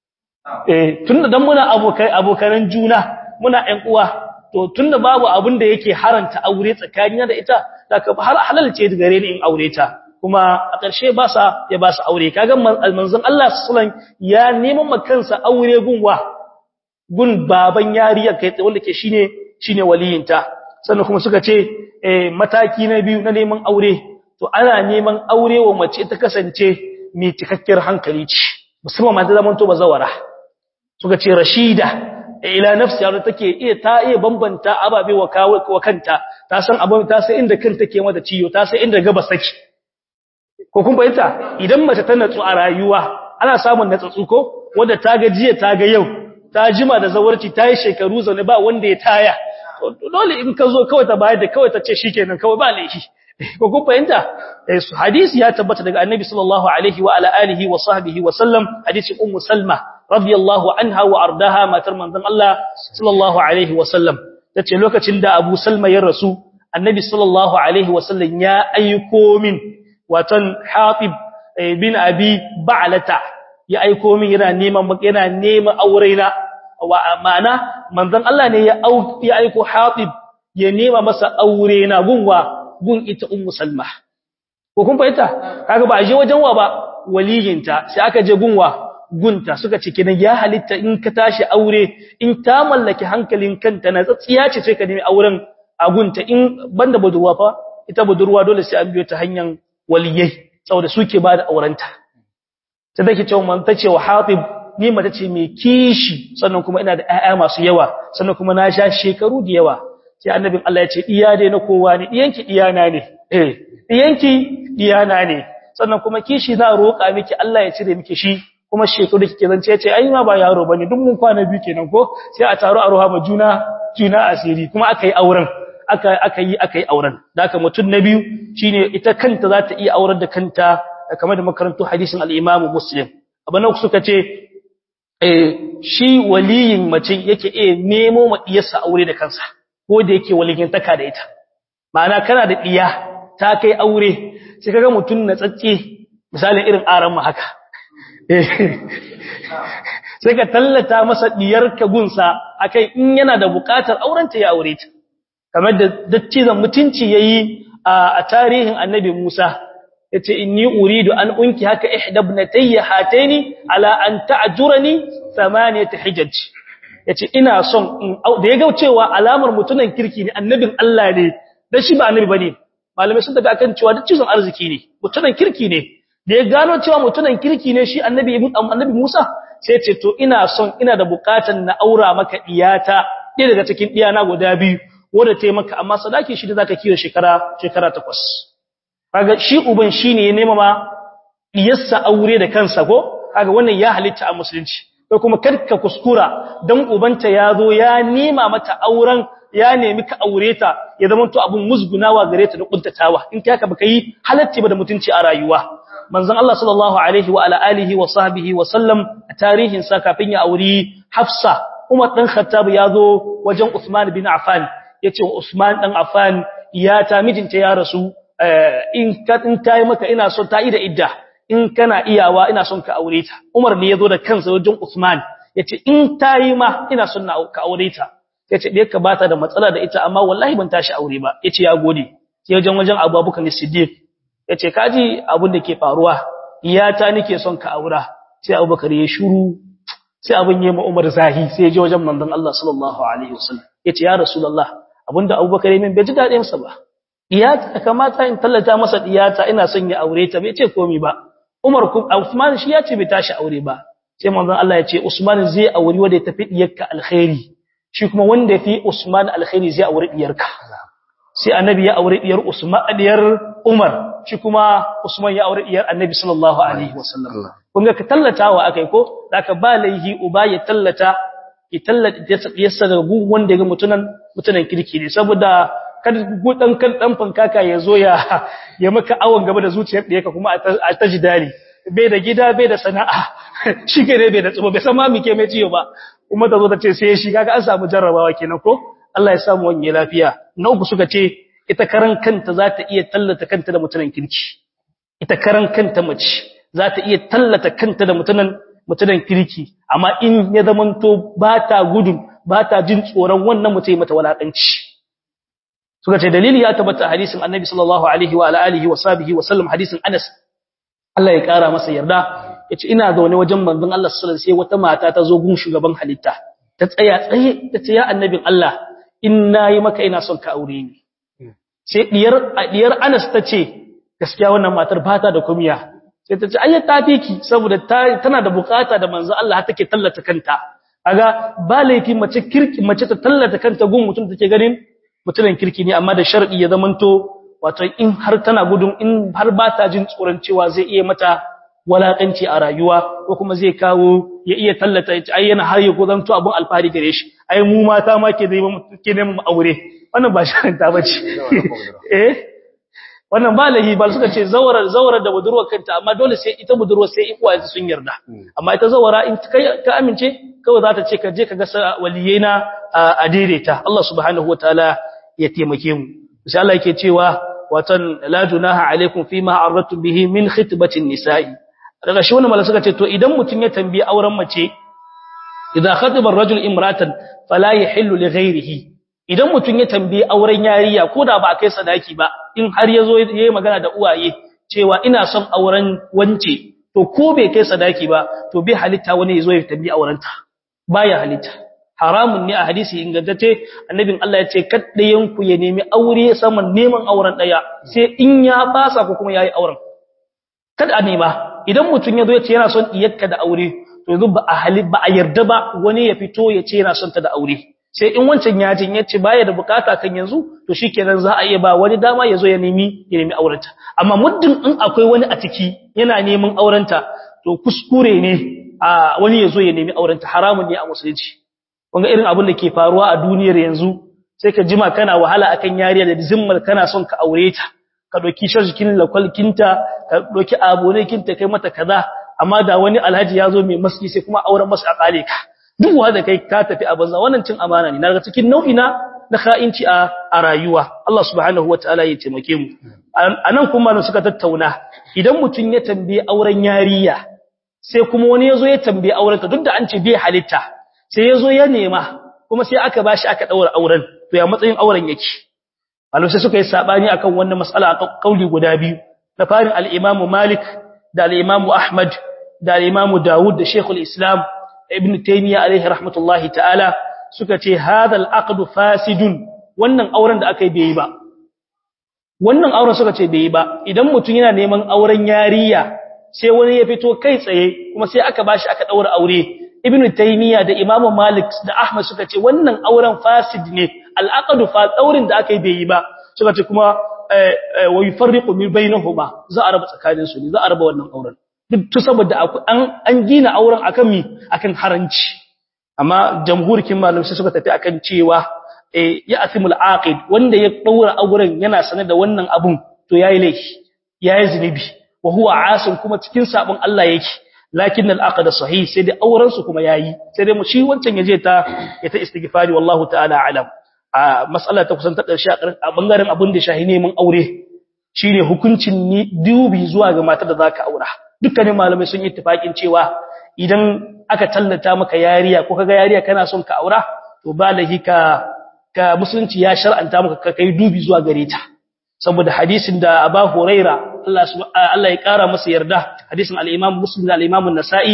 eh tunda dan muna abokai abokanan juna muna ƴan uwa to tunda babu abin da yake haranta aure tsakanina da ita daga har halal ce gare ni in aure ta kuma a ƙarshe ba sa ya ba su aure kaga manzon Allah sallallahu ya neman makansa aure gunwa gun baban yariya kai wanda ke shine shine waliyinta sannan kuma suka ce eh mataki na biyu na neman aure to ana neman aure wa mace ta kasance mai cikakkiyar hankali ce musamman mata zaman to bazawara suka ce rashida ila nafsi yaro take iya ta iya bambanta ababe wa wa kanta ta san abin ta san inda kanta ke mata ciyo ta san inda gaba saki ko kun bayyana idan mace ta natsu a rayuwa ana samun natsatsu ko wanda ta ga jiya ta ga yau ta jima da zawarci ta yi shekaru zaune ba wanda ya taya dole in ka zo kawai ta bayar da kawai ta ce shikenan kawai ba laifi ko kun fahimta hadisi ya tabbata daga annabi sallallahu alaihi wa ala alihi wa sahbihi wa sallam hadisi ummu salma radiyallahu anha wa ardaha matar manzon Allah sallallahu alaihi wa sallam tace lokacin da Abu Salma ya rasu annabi sallallahu alaihi wa sallam ya aiko min watan Hatib bin Abi Ba'lata ya aiko min yana neman yana neman aurena ma'ana manzon Allah ne ya aiko Hatib ya nema masa aurena gunwa gun ita ummu salma ko kun fahimta kaga ba a je wajen wa ba waliyinta sai aka je gunwa gunta suka ce kidan ya halitta in ka tashi aure in ta mallaki hankalin kanta na tsatsiya ce sai ka nemi auren a gunta in banda budurwa fa ita budurwa dole sai an biyo ta hanyar waliyai saboda suke ba da aurenta sai take cewa man ta ce wa hatib ni mata ce mai kishi sannan kuma ina da ƴaƴa masu yawa sannan kuma na sha shekaru da yawa sai annabin Allah ya ce iya dai na kowa ne diyanki diyana ne eh diyanki diyana ne sannan kuma kishi za roƙa miki Allah ya cire miki shi kuma shekaru kike zance yace ai ma ba yaro bane duk mun kwana biyu kenan ko sai a taro a ruha ma juna juna asiri kuma aka yi auren aka aka yi aka yi auren da haka mutun na biyu shine ita kanta za ta iya aurar da kanta kamar da makarantu hadisin al-Imam Muslim abin nan suka ce eh shi waliyin mace yake iya nemo ma diyarsa aure da kansa ko da yake waligintaka da ita ma'ana kana da diya ta kai aure sai kaga mutun na tsatse misalin irin aran mu haka sai ka tallata masa diyarka gunsa akai in yana da bukatar aurenta ya aure ta kamar da daccizan mutunci yayi a tarihin annabi Musa yace inni uridu an unki haka ihdabnatayya hataini ala an ta'jurani thamaniyat hijaj yace ina son da yaga cewa alamar mutunan kirki ne annabin Allah ne dan shi ba annabi bane malamai sun tafi akan cewa daccizan arziki ne mutunan kirki ne da ya gano cewa mutunan kirki ne shi annabi annabi Musa sai ya ce to ina son ina da bukatan na aura maka diyata ɗaya daga cikin diyana guda biyu wanda ta maka amma sadaki shi da zaka kiyo shekara shekara takwas kaga shi uban shine ya nema ma diyarsa aure da kansa ko kaga wannan ya halitta a musulunci ko kuma karka kuskura dan ubanta ya zo ya nema mata auren ya nemi ka aure ta ya zama to abun musgunawa gare ta da kuntatawa in kai haka baka yi halacci ba da mutunci a rayuwa manzon Allah sallallahu alaihi wa ala alihi wa sahbihi wa sallam a tarihin sa kafin ya auri Hafsa Umar dan Khattab ya zo wajen Uthman bin Affan yace Usman dan Affan ya ta mijinta ya rasu in ka in tayi maka ina so ta yi da idda in kana iyawa ina son ka aure ta Umar ne yazo da kansa wajen Usman yace in tayi ma ina son na ka aure ta yace dai ka bata da matsala da ita amma wallahi ban tashi aure ba yace ya gode sai wajen wajen Abubakar Siddiq yace kaji abin da ke faruwa iyata nake son ka aura sai Abubakar ya shiru sai abin yayi ma Umar zahi sai ya je wajen manzon Allah sallallahu alaihi wasallam yace ya rasulullah abinda Abubakar yayin bai ji dadin sa ba iyata kamata in tallata masa iyata ina son ya aure ta bai ce komai ba Umar kuma Usman shi ya ce bai tashi aure ba sai manzon Allah ya ce Usman zai aure wanda ya tafi diyarka alkhairi shi kuma wanda yafi Usman alkhairi zai aure diyarka sai annabi ya aure diyar Usman diyar Umar shi kuma Usman ya aure diyar Annabi sallallahu alaihi wasallam kun ga ka tallatawa akai ko zaka ba laihi uba ya tallata ya tallata yasa daga gun wanda ga mutunan mutunan kirki ne saboda kada gudan kan dan fankaka ya zo ya ya maka awon gaba da zuciyar ɗiyarka kuma a ta jidali bai da gida bai da sana'a shi ke bai da tsimo bai san ma mike mai ciyo ba kuma ta zo ta ce sai shi kaga an samu jarrabawa kenan ko Allah ya samu wani lafiya na uku suka ce ita karan kanta za ta iya tallata kanta da mutunan kirki ita karan kanta mace za ta iya tallata kanta da mutunan mutunan kirki amma in ya zamanto ba ta gudun ba ta jin tsoron wannan mutum mata walakanci suka ce dalili ya tabbata hadisin annabi sallallahu alaihi wa alihi wa sahbihi wa sallam hadisin Anas Allah ya kara masa yarda yace ina zaune wajen manzon Allah sallallahu alaihi sai wata mata ta zo gun shugaban halitta ta tsaya tsaye ta ce ya annabin Allah in nayi maka ina son ka aure ni sai diyar diyar Anas ta ce gaskiya wannan matar ba ta da kumiya sai ta ce ayyata ta fiki saboda tana da bukata da manzon Allah har take tallata kanta kaga ba laifi mace kirki mace ta tallata kanta gun mutum take ganin mutumin kirki ne amma da shar'i ya zamanto wato in har tana gudun in har ba ta jin tsoron cewa zai iya mata walakanci a rayuwa ko kuma zai kawo ya iya tallata ya ai yana har ya gozanto abun alfahari gare shi ai mu mata ma ke zai ke neman mu aure wannan ba sharin ta bace eh wannan ba lahi ba suka ce zawarar zawarar da budurwar kanta amma dole sai ita budurwar sai ikuwa sun yarda amma ita zawara in kai ka amince kawai za ta ce ka je ka ga waliyena a daidaita Allah subhanahu wataala ya taimake mu sai Allah yake cewa watan la junaha alaikum fima arradtum bihi min khitbatin nisa'i daga shi wannan malaka suka ce to idan mutun ya tambayi auren mace idan khatiba ar-rajul imratan fala yahillu li ghayrihi idan mutun ya tambayi auren yariya ko da ba kai sadaki ba in har yazo yayi magana da uwaye cewa ina son auren wance to ko bai kai sadaki ba to bai halitta wani yazo ya tambayi aurenta baya halitta haramun ne a hadisi ingantacce annabin Allah ya ce kaddayan ku ya nemi aure saman neman auren daya sai in ya fasa ko kuma yayi auren kada a nema idan mutun yazo ya ce yana son iyakka da aure to yanzu ba a hali ba a yarda ba wani ya fito ya ce yana son ta da aure sai in wancan ya jin ya ce baya da bukata kan yanzu to shikenan za a iya ba wani dama yazo ya nemi ya nemi aurenta amma muddin in akwai wani a ciki yana neman aurenta to kuskure ne a wani yazo ya nemi aurenta haramun ne a musulunci kunga irin abin da ke faruwa a duniyar yanzu sai ka jima kana wahala akan yariya da zimmar kana son ka aure ta ka doki shirkin lakwalkinta ka doki abonekinta kai mata kaza amma da wani alhaji ya zo mai maski sai kuma auren masa a kale ka duk wanda kai ka tafi a banza wannan cin amana ne daga cikin nau'i na na kha'inci a a rayuwa Allah subhanahu wataala ya taimake mu anan kuma suka tattauna idan mutun ya tambaye auren yariya sai kuma wani yazo ya tambaye aurenta duk da an ce bai halitta sai ya zo ya nema kuma sai aka bashi aka daura auren to ya matsayin auren yake malamai sai suka yi sabani akan wannan mas'ala a kauli guda biyu na farin al-Imam Malik da al-Imam Ahmad da al-Imam Dawud da Sheikh al-Islam Ibn Taymiyyah alaihi rahmatullahi ta'ala suka ce hadha al-aqd fasidun wannan auren da aka yi bai ba wannan auren suka ce bai ba idan mutum yana neman auren yariya sai wani ya fito kai tsaye kuma sai aka bashi aka daura aure ibn taymiya da imam malik da ahmad suka ce wannan auren fasid ne al'aqdu fa daurin da aka yi bai yi ba suka ce kuma wa yufarriqu min bainahuma za a raba tsakanin su ne za a raba wannan auren duk to saboda an an gina auren akan mi akan haranci amma jamhurikin malamai sai suka tafi akan cewa eh ya asimul aqid wanda ya daura auren yana sanar da wannan abun to yayi laifi yayi zinubi wa huwa asin kuma cikin sabon Allah yake lakin al-aqd sahih sai dai auren su kuma yayi sai dai mu shi wancan yaje ta ya ta istighfari wallahu ta'ala alam a mas'ala ta kusan ta karshe a bangaren abin da shahi neman aure shine hukuncin ni dubi zuwa ga matar da zaka aura dukkanin malamai sun yi ittifakin cewa idan aka tallata maka yariya ko kaga yariya kana son ka aura to balahi ka ka musulunci ya shar'anta maka ka kai dubi zuwa gare ta saboda hadisin da Abu Huraira Allah Allah ya kara masa yarda hadisin al-Imam Muslim da al-Imam An-Nasa'i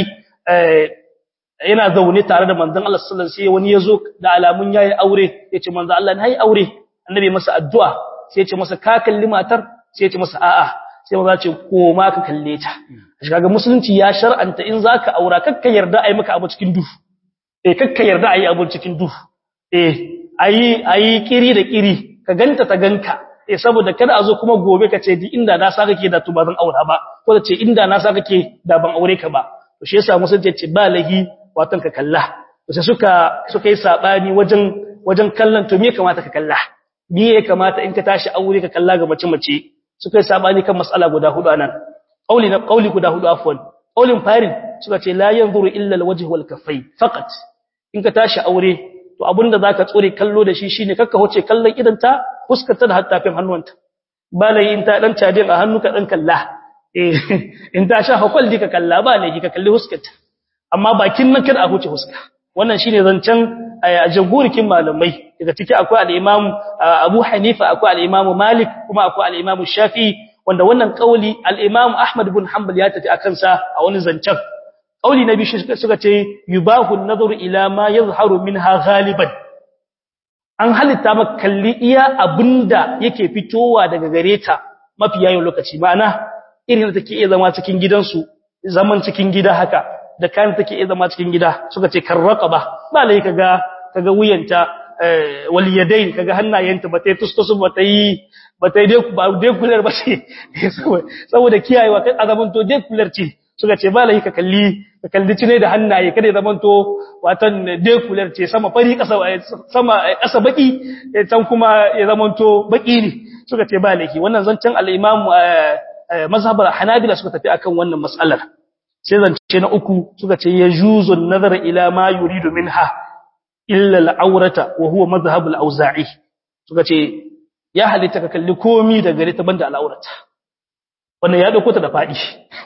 yana zaune tare da manzon Allah sallallahu alaihi wasallam wani yazo da alamun yayi aure yace manzon Allah nayi aure annabi masa addu'a sai yace masa ka kalli matar sai yace masa a'a sai maza ce koma ka kalle ta shi kaga musulunci ya shar'anta in zaka aura kakka yarda ai maka abu cikin duhu eh kakka yarda ai abu cikin duhu eh ayi ayi kiri da kiri ka ganta ta ganka eh saboda kada a zo kuma gobe ka ce di inda na saka ke da to ba zan aura ba ko da ce inda na saka ke da ban aure ka ba to shi yasa musulunci ce ba lahi watan ka kalla to sai suka suka yi sabani wajen wajen kallon to me kamata ka kalla me ya kamata in ka tashi aure ka kalla ga mace mace suka yi sabani kan mas'ala guda hudu anan qauli na qauli guda hudu afwan qaulin farin suka ce la yanzuru illa alwajh wal kaffay faqat in ka tashi aure to abinda zaka tsore kallo da shi shine kakka hoce kallon idan ta fuskarta da hattafin hannuwanta balai in ta dan cadin a hannu ka dan kalla eh in ta sha hakal dika kalla ba ne ka kalli huskarta amma bakin nan kada a huce huska wannan shine zancen jagorikin malamai daga ciki akwai al-Imam Abu Hanifa akwai al-Imam Malik kuma akwai al-Imam Shafi'i wanda wannan kauli al-Imam Ahmad ibn Hanbal ya tafi akan sa a wani zancen kauli na biyu suka ce yubahu an-nazar ila ma yazharu minha ghaliban an halitta maka kalli iya abinda yake fitowa daga gare ta mafi yayin lokaci ma'ana irin da take iya zama cikin gidansu zaman cikin gida haka da kan take iya zama cikin gida suka ce karraqaba ba lai kaga kaga wuyanta wal yadayn kaga hannayenta ba tai tustusu ba tai ba tai dai ba dai kular ba ce saboda kiyayewa kai azaman to dai kular ce suka ce ba lai ka kalli ka kalli cine da hannaye kada ya zamanto watan dai kular ce sama fari kasa sama kasa baki can kuma ya zamanto baki ne suka ce ba laifi wannan zancen al-imam mazhabar hanabila suka tafi akan wannan mas'alar sai zance na uku suka ce ya juzun nazar ila ma yuridu minha illa al'aurata wa huwa madhhab al-auza'i suka ce ya halitta ka kalli komi da gare ta banda al'aurata wannan ya dauko ta da fadi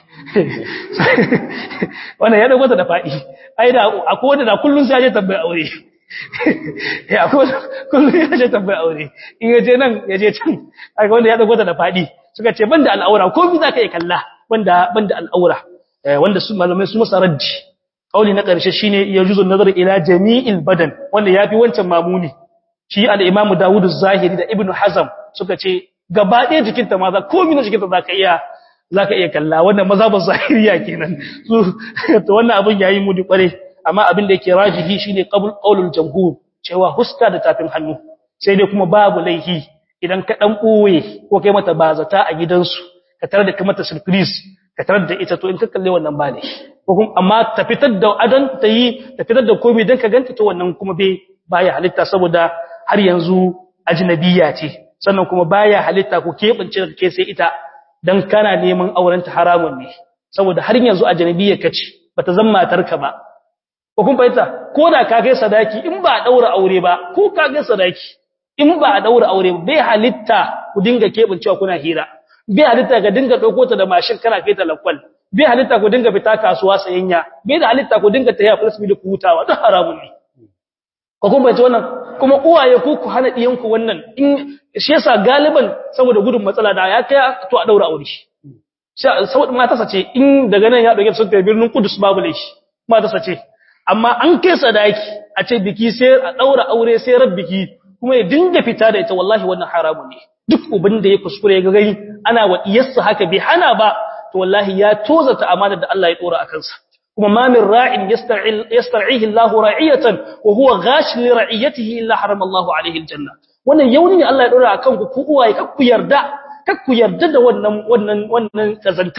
wannan ya dauko ta da fadi ai da akwai wanda da kullun sai ya je tambaya aure eh akwai kullun ya je tambaya aure in ya je nan ya je can ai wanda ya dauko ta da fadi suka ce banda al'aura komi zaka yi kalla banda banda al'aura wanda su malamai su masa raddi kauli na ƙarshe shine yajuzu nazar ila jami'il badan wanda yafi wancan mamuni shi al-imamu Dawud az-Zahiri da Ibn Hazm suka ce gaba ɗaya jikinta ma za komai na jikinta zaka iya zaka iya kalla wannan mazhabin zahiriya kenan su to wannan abin yayi mudi kware amma abin da yake rajihi shine qabul qaulul jamhur cewa huska da tafin hannu sai dai kuma babu laihi idan ka dan ɓoye ko kai mata bazata a gidansu ka tare da kai mata surprise ka tarar da ita to in ka kalle wannan ba ne ko kuma amma ta fitar da adan ta yi ta fitar da komai dan ka ganta to wannan kuma bai baya halitta saboda har yanzu ajnabiya ce sannan kuma baya halitta ko kebance da ke sai ita dan kana neman auren ta haramun ne saboda har yanzu ajnabiya kace bata zama matarka ba ko kun fahimta ko da ka kai sadaki in ba a daura aure ba ko ka kai sadaki in ba a daura aure ba bai halitta ku dinga kebancewa kuna hira bai halitta ka dinga dauko ta da mashin kana kai ta lakwal bai halitta ku dinga fita kasuwa sayayya bai da halitta ku dinga tafiya plus da ku hutawa duk haramun ne ko kun bace wannan kuma uwaye ku ku hana diyan ku wannan in shi yasa galiban saboda gudun matsala da ya kai to a daura aure shi saboda mata sace in daga nan ya dauke sun tafi birnin Kudus babu laishi mata sace amma an kai sadaki a ce biki sai a daura aure sai rabbiki kuma ya dinga fita da ita wallahi wannan haramun ne duk ubin da ya kuskure ya gani ana wa iyassa haka bai hana ba to wallahi ya tozata amana da Allah ya dora akan sa kuma ma min ra'in yastar'ihi Allah ra'iyatan wa huwa ghash li ra'iyatihi illa harama Allah alayhi aljanna wannan yauni ne Allah ya dora akan ku ku uwaye kak ku yarda kak ku yarda da wannan wannan wannan kazantar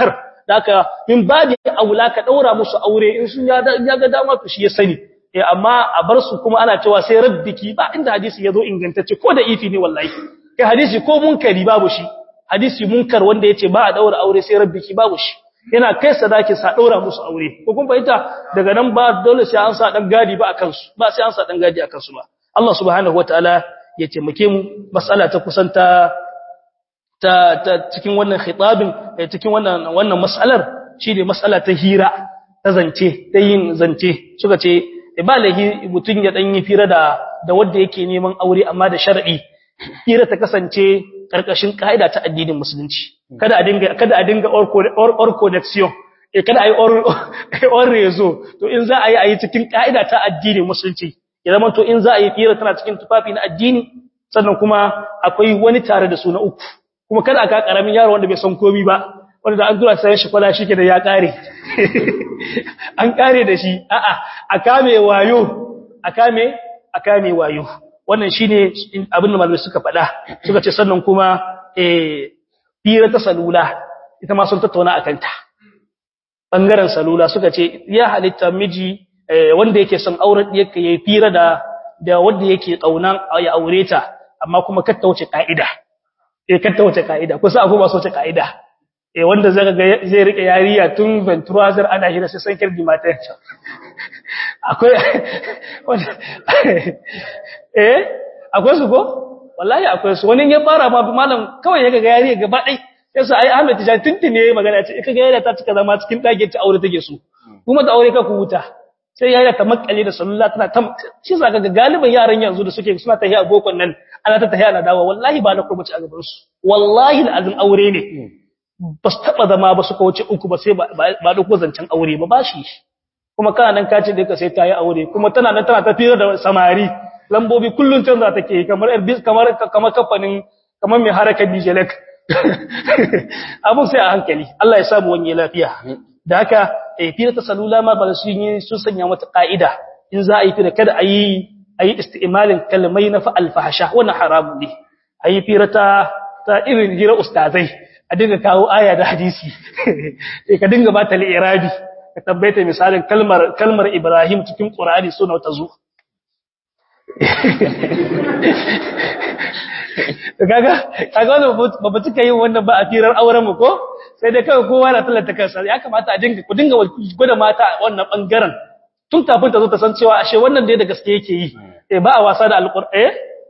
haka min babi aula ka daura musu aure in sun ya ga dama to shi ya sani eh amma a bar su kuma ana cewa sai rabbiki ba inda hadisi yazo ingantacce ko da ifi ne wallahi kai hadisi ko munkari babu shi hadisi munkar wanda yace ba a daura aure sai rabbiki babu shi yana kai sadaki sa daura musu aure ko kun fahimta daga nan ba dole sai an sa dan gadi ba akan su ba sai an sa dan gadi akan su ba Allah subhanahu wataala ya taimake mu mas'ala ta kusanta ta, ta cikin wannan khitabin cikin wannan wannan mas'alar shine mas'ala ta hira ta zance ta yin zance suka ce ba lahi mutun ya dan yi fira da da wanda yake neman aure amma da shar'i hira ta kasance karkashin kaida ta addinin musulunci kada a dinga kada a dinga or connection eh kada ayi or or rezo to in za a yi ayi cikin kaida ta addinin musulunci ya zama to in za a yi fira tana cikin tufafi na addini sannan kuma akwai wani tare da su na uku kuma kada aka karamin yaro wanda bai san komai ba wanda da an tura sai shi kwala shi da ya kare an kare da shi a'a a kame wayo a kame a kame wayo wannan shine abin da malamai suka faɗa suka ce sannan kuma eh fira ta salula ita ma sun tattauna akan ta bangaren salula suka ce ya halitta miji wanda yake son auren yake yayi fira da da wanda yake kaunan ya aure ta amma kuma katta wuce kaida eh katta wuce kaida kusa akwai ba so wuce kaida eh wanda zaka ga zai rike yariya tun venturazar ana hira sai san kirdi mata akwai eh akwai su ko wallahi akwai su wani ya fara ma malam kawai ya ga yariya gaba dai yasa ai Ahmed Tijani tuntune magana ce kaga yariya ta cika zama cikin dage ta aure take so kuma ta aure ka ku huta sai yariya ta makale da sallah tana ta shi zaka ga galiban yaran yanzu da suke suna tahiya bokon nan ana ta tahiya na dawo wallahi ba na kurbaci a gaban su wallahi alazim aure ne ba su taba zama ba suka wuce uku ba sai ba da zancen aure ba bashi kuma kana nan kace da ka sai ta yi aure kuma tana nan tana tafiyar da samari lambobi kullun canza take kamar kamar kamar kamfanin kamar mai haraka dijelek abun sai a hankali Allah ya samu wani lafiya da haka eh fira ta salula ma ba su yi sun sanya mata ka'ida in za a yi fira kada a yi a yi isti'malin kalmai na fa alfahasha wannan haramun ne a yi fira ta ta irin hira ustazai a dinga kawo aya da hadisi ka dinga ba ta li'irabi ka tabbaita misalin kalmar kalmar Ibrahim cikin Qur'ani suna ta zo kaga kaga wannan ba ba tuka yin wannan ba a firar auren mu ko sai dai kawai kowa na tallata kansa ya kamata a dinga ku dinga gwada mata wannan bangaren tun kafin ta zo ta san cewa ashe wannan dai da gaske yake yi eh ba a wasa da alqur'ani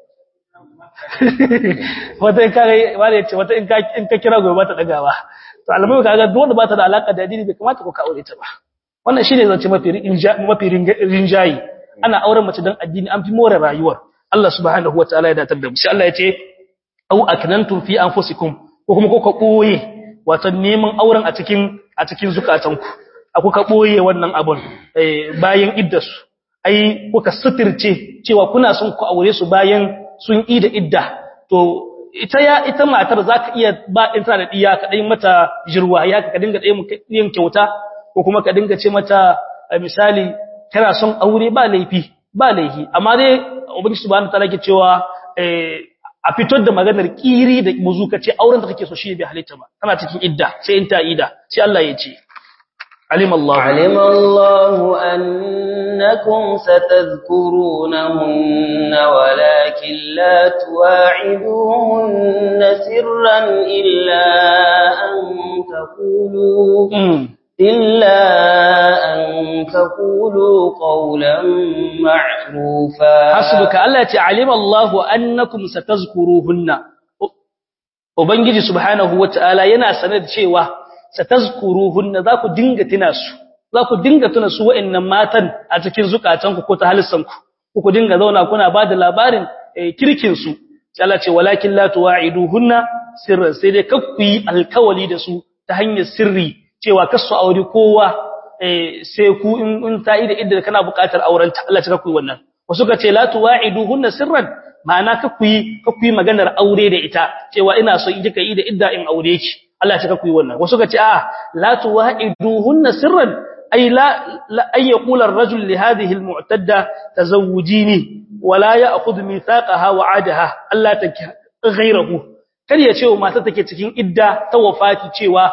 wata in kare wanda yace wata in ka in ka kira gobe ba ta dagawa to alamai kaga duk wanda ba ta da alaka da addini bai kamata ko ka aure ta ba wannan shine zance mafi mafi rinjayi ana auren mace dan addini an fi more rayuwar Allah subhanahu wataala ya datar da mu sai Allah ya ce au aknantum fi anfusikum ko kuma ko ka boye wato neman auren a cikin a cikin zukatanku aku ka boye wannan abun bayan iddasu ai kuka sutirce cewa kuna son ku aure su bayan sun yi da idda to ita ya ita matar zaka iya ba in tana da diya ka dai mata jirwa ya ka dinga dai yin kyauta ko kuma ka dinga ce mata misali kana son aure ba laifi ba laifi amma dai ubangiji subhanahu wataala ke cewa a fitar da maganar kiri da muzu ka ce auren da kake so shi bai halitta ba kana cikin idda sai in ta ida sai Allah ya ce علم الله علم الله أنكم ستذكرونهن ولكن لا تواعدوهن سرا إلا أن تقولوا إلا أن تقولوا قولا معروفا حسبك الله تعلم الله أنكم ستذكروهن وبنجي سبحانه وتعالى ينا سند شيئا satazkuruhunna za ku dinga tuna su za ku dinga tuna su wa'annan matan a cikin zukatanku ko ta halissanku ku ku dinga zauna kuna ba da labarin kirkin su sai Allah ce walakin la tuwa'iduhunna sirran sai dai kakku yi alkawali da su ta hanyar sirri cewa kasu aure kowa sai ku in ta yi da idda kana buƙatar auren ta Allah ce kakku yi wannan wasu ka ce la tuwa'iduhunna sirran ma'ana kakku yi kakku yi maganar aure da ita cewa ina so in kika yi da idda in aure ki Allah ya ku yi wannan wasu kace a la tuwa'iduhunna sirran ay la ay yaqula ar-rajul li hadhihi al-mu'tadda tazawwijini wa la ya'khudh mithaqaha wa 'adaha Allah ta ghayrahu kar ya ce wa mata take cikin idda ta wafati cewa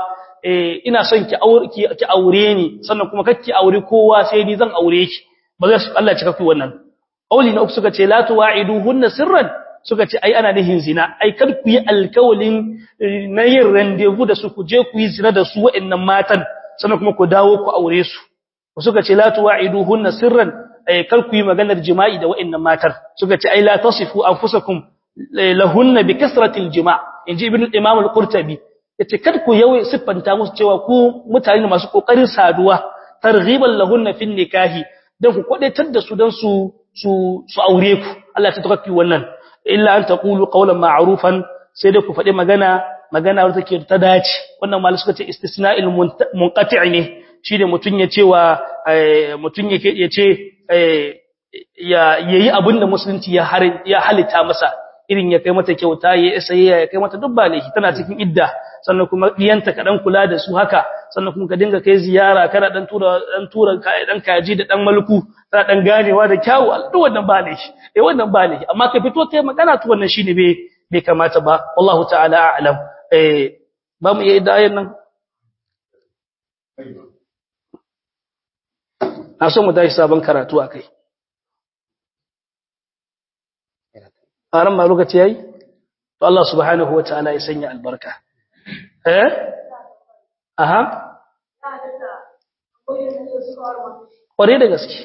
eh ina son ki aure ki aure ni sannan kuma kake aure kowa sai ni zan aure ki ba zai Allah ya cika ku wannan auli na uku suka ce la tuwa'iduhunna sirran suka ce ai ana nihin zina ai kar ku yi alkawalin na yin rendezvous da su ku je ku yi zina da su wa'annan matan sannan kuma ku dawo ku aure su suka ce la tuwa'iduhunna sirran ai kar ku yi maganar jima'i da wa'annan matan suka ce ai la tasifu anfusakum lahunna bi kasratil jima' inji ibn imam al-qurtubi yace kar ku yawai siffanta musu cewa ku mutane masu kokarin saduwa targhiban lahunna fin nikahi dan ku kwadaitar da su dan su su su aure ku Allah ta tafi wannan illa an taqulu qawlan ma'rufan sai dai ku faɗi magana magana wanda take ta dace wannan malai suka ce istisna'il munqati' ne shine mutun ya cewa mutun yake ya ce ya yayi abinda musulunci ya ya halitta masa irin ya kai mata kyauta ya sayayya ya kai mata dubba ne tana cikin idda sannan kuma diyanta ka dan kula da su haka sannan kuma ka dinga kai ziyara kana dan tura dan tura dan kaji da dan malku kana dan ganewa da kyawu duk wannan ba ne eh wannan ba ne amma ka fito kai magana to wannan shine bai bai kamata ba wallahu ta'ala a'lam eh ba mu yi idayen nan na so mu tashi sabon karatu akai aran ma lokaci yayi to Allah subhanahu wataala ya sanya albarka eh aha kware da gaske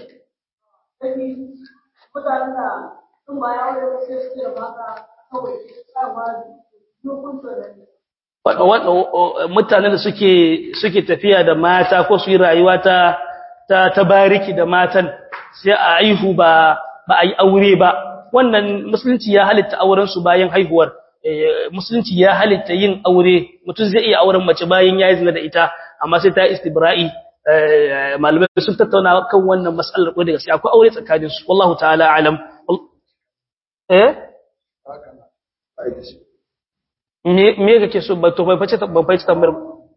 mutanen da suke suke tafiya da mata ko su yi rayuwa ta ta tabariki da matan sai a aihu ba ba a yi aure ba wannan musulunci ya halitta auren su bayan haihuwar musulunci ya halitta yin aure mutum zai iya auren mace bayan ya yi zina da ita amma sai ta istibra'i malamai sun tattauna kan wannan mas'alar ko da gaskiya akwai aure tsakanin su wallahu ta'ala alam eh me me kake so ba to bai fice ban fice tambayar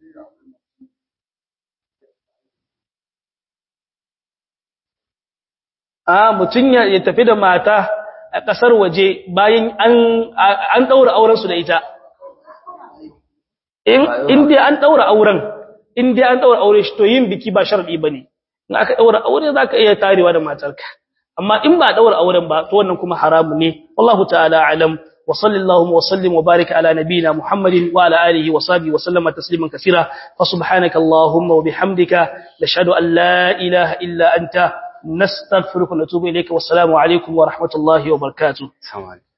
a mutun ya tafi da mata a ƙasar waje bayan an ɗaura aurensu da ita. In dai an ɗaura auren, in dai an ɗaura aure shi to yin biki ba sharaɗi ba ne, in aka ɗaura aure za ka iya tarewa da matarka. Amma in ba ɗaura auren ba, to wannan kuma haramu ne, Wallahu ta'ala alam, wa sallallahu wa sallim wa barika ala nabiyina Muhammadin wa ala alihi wa sahbihi wa sallama tasliman kasira, fa subhanaka Allahumma wa bihamdika, nashhadu an la ilaha illa anta نستغفرك ونتوب إليك والسلام عليكم ورحمة الله وبركاته السلام عليكم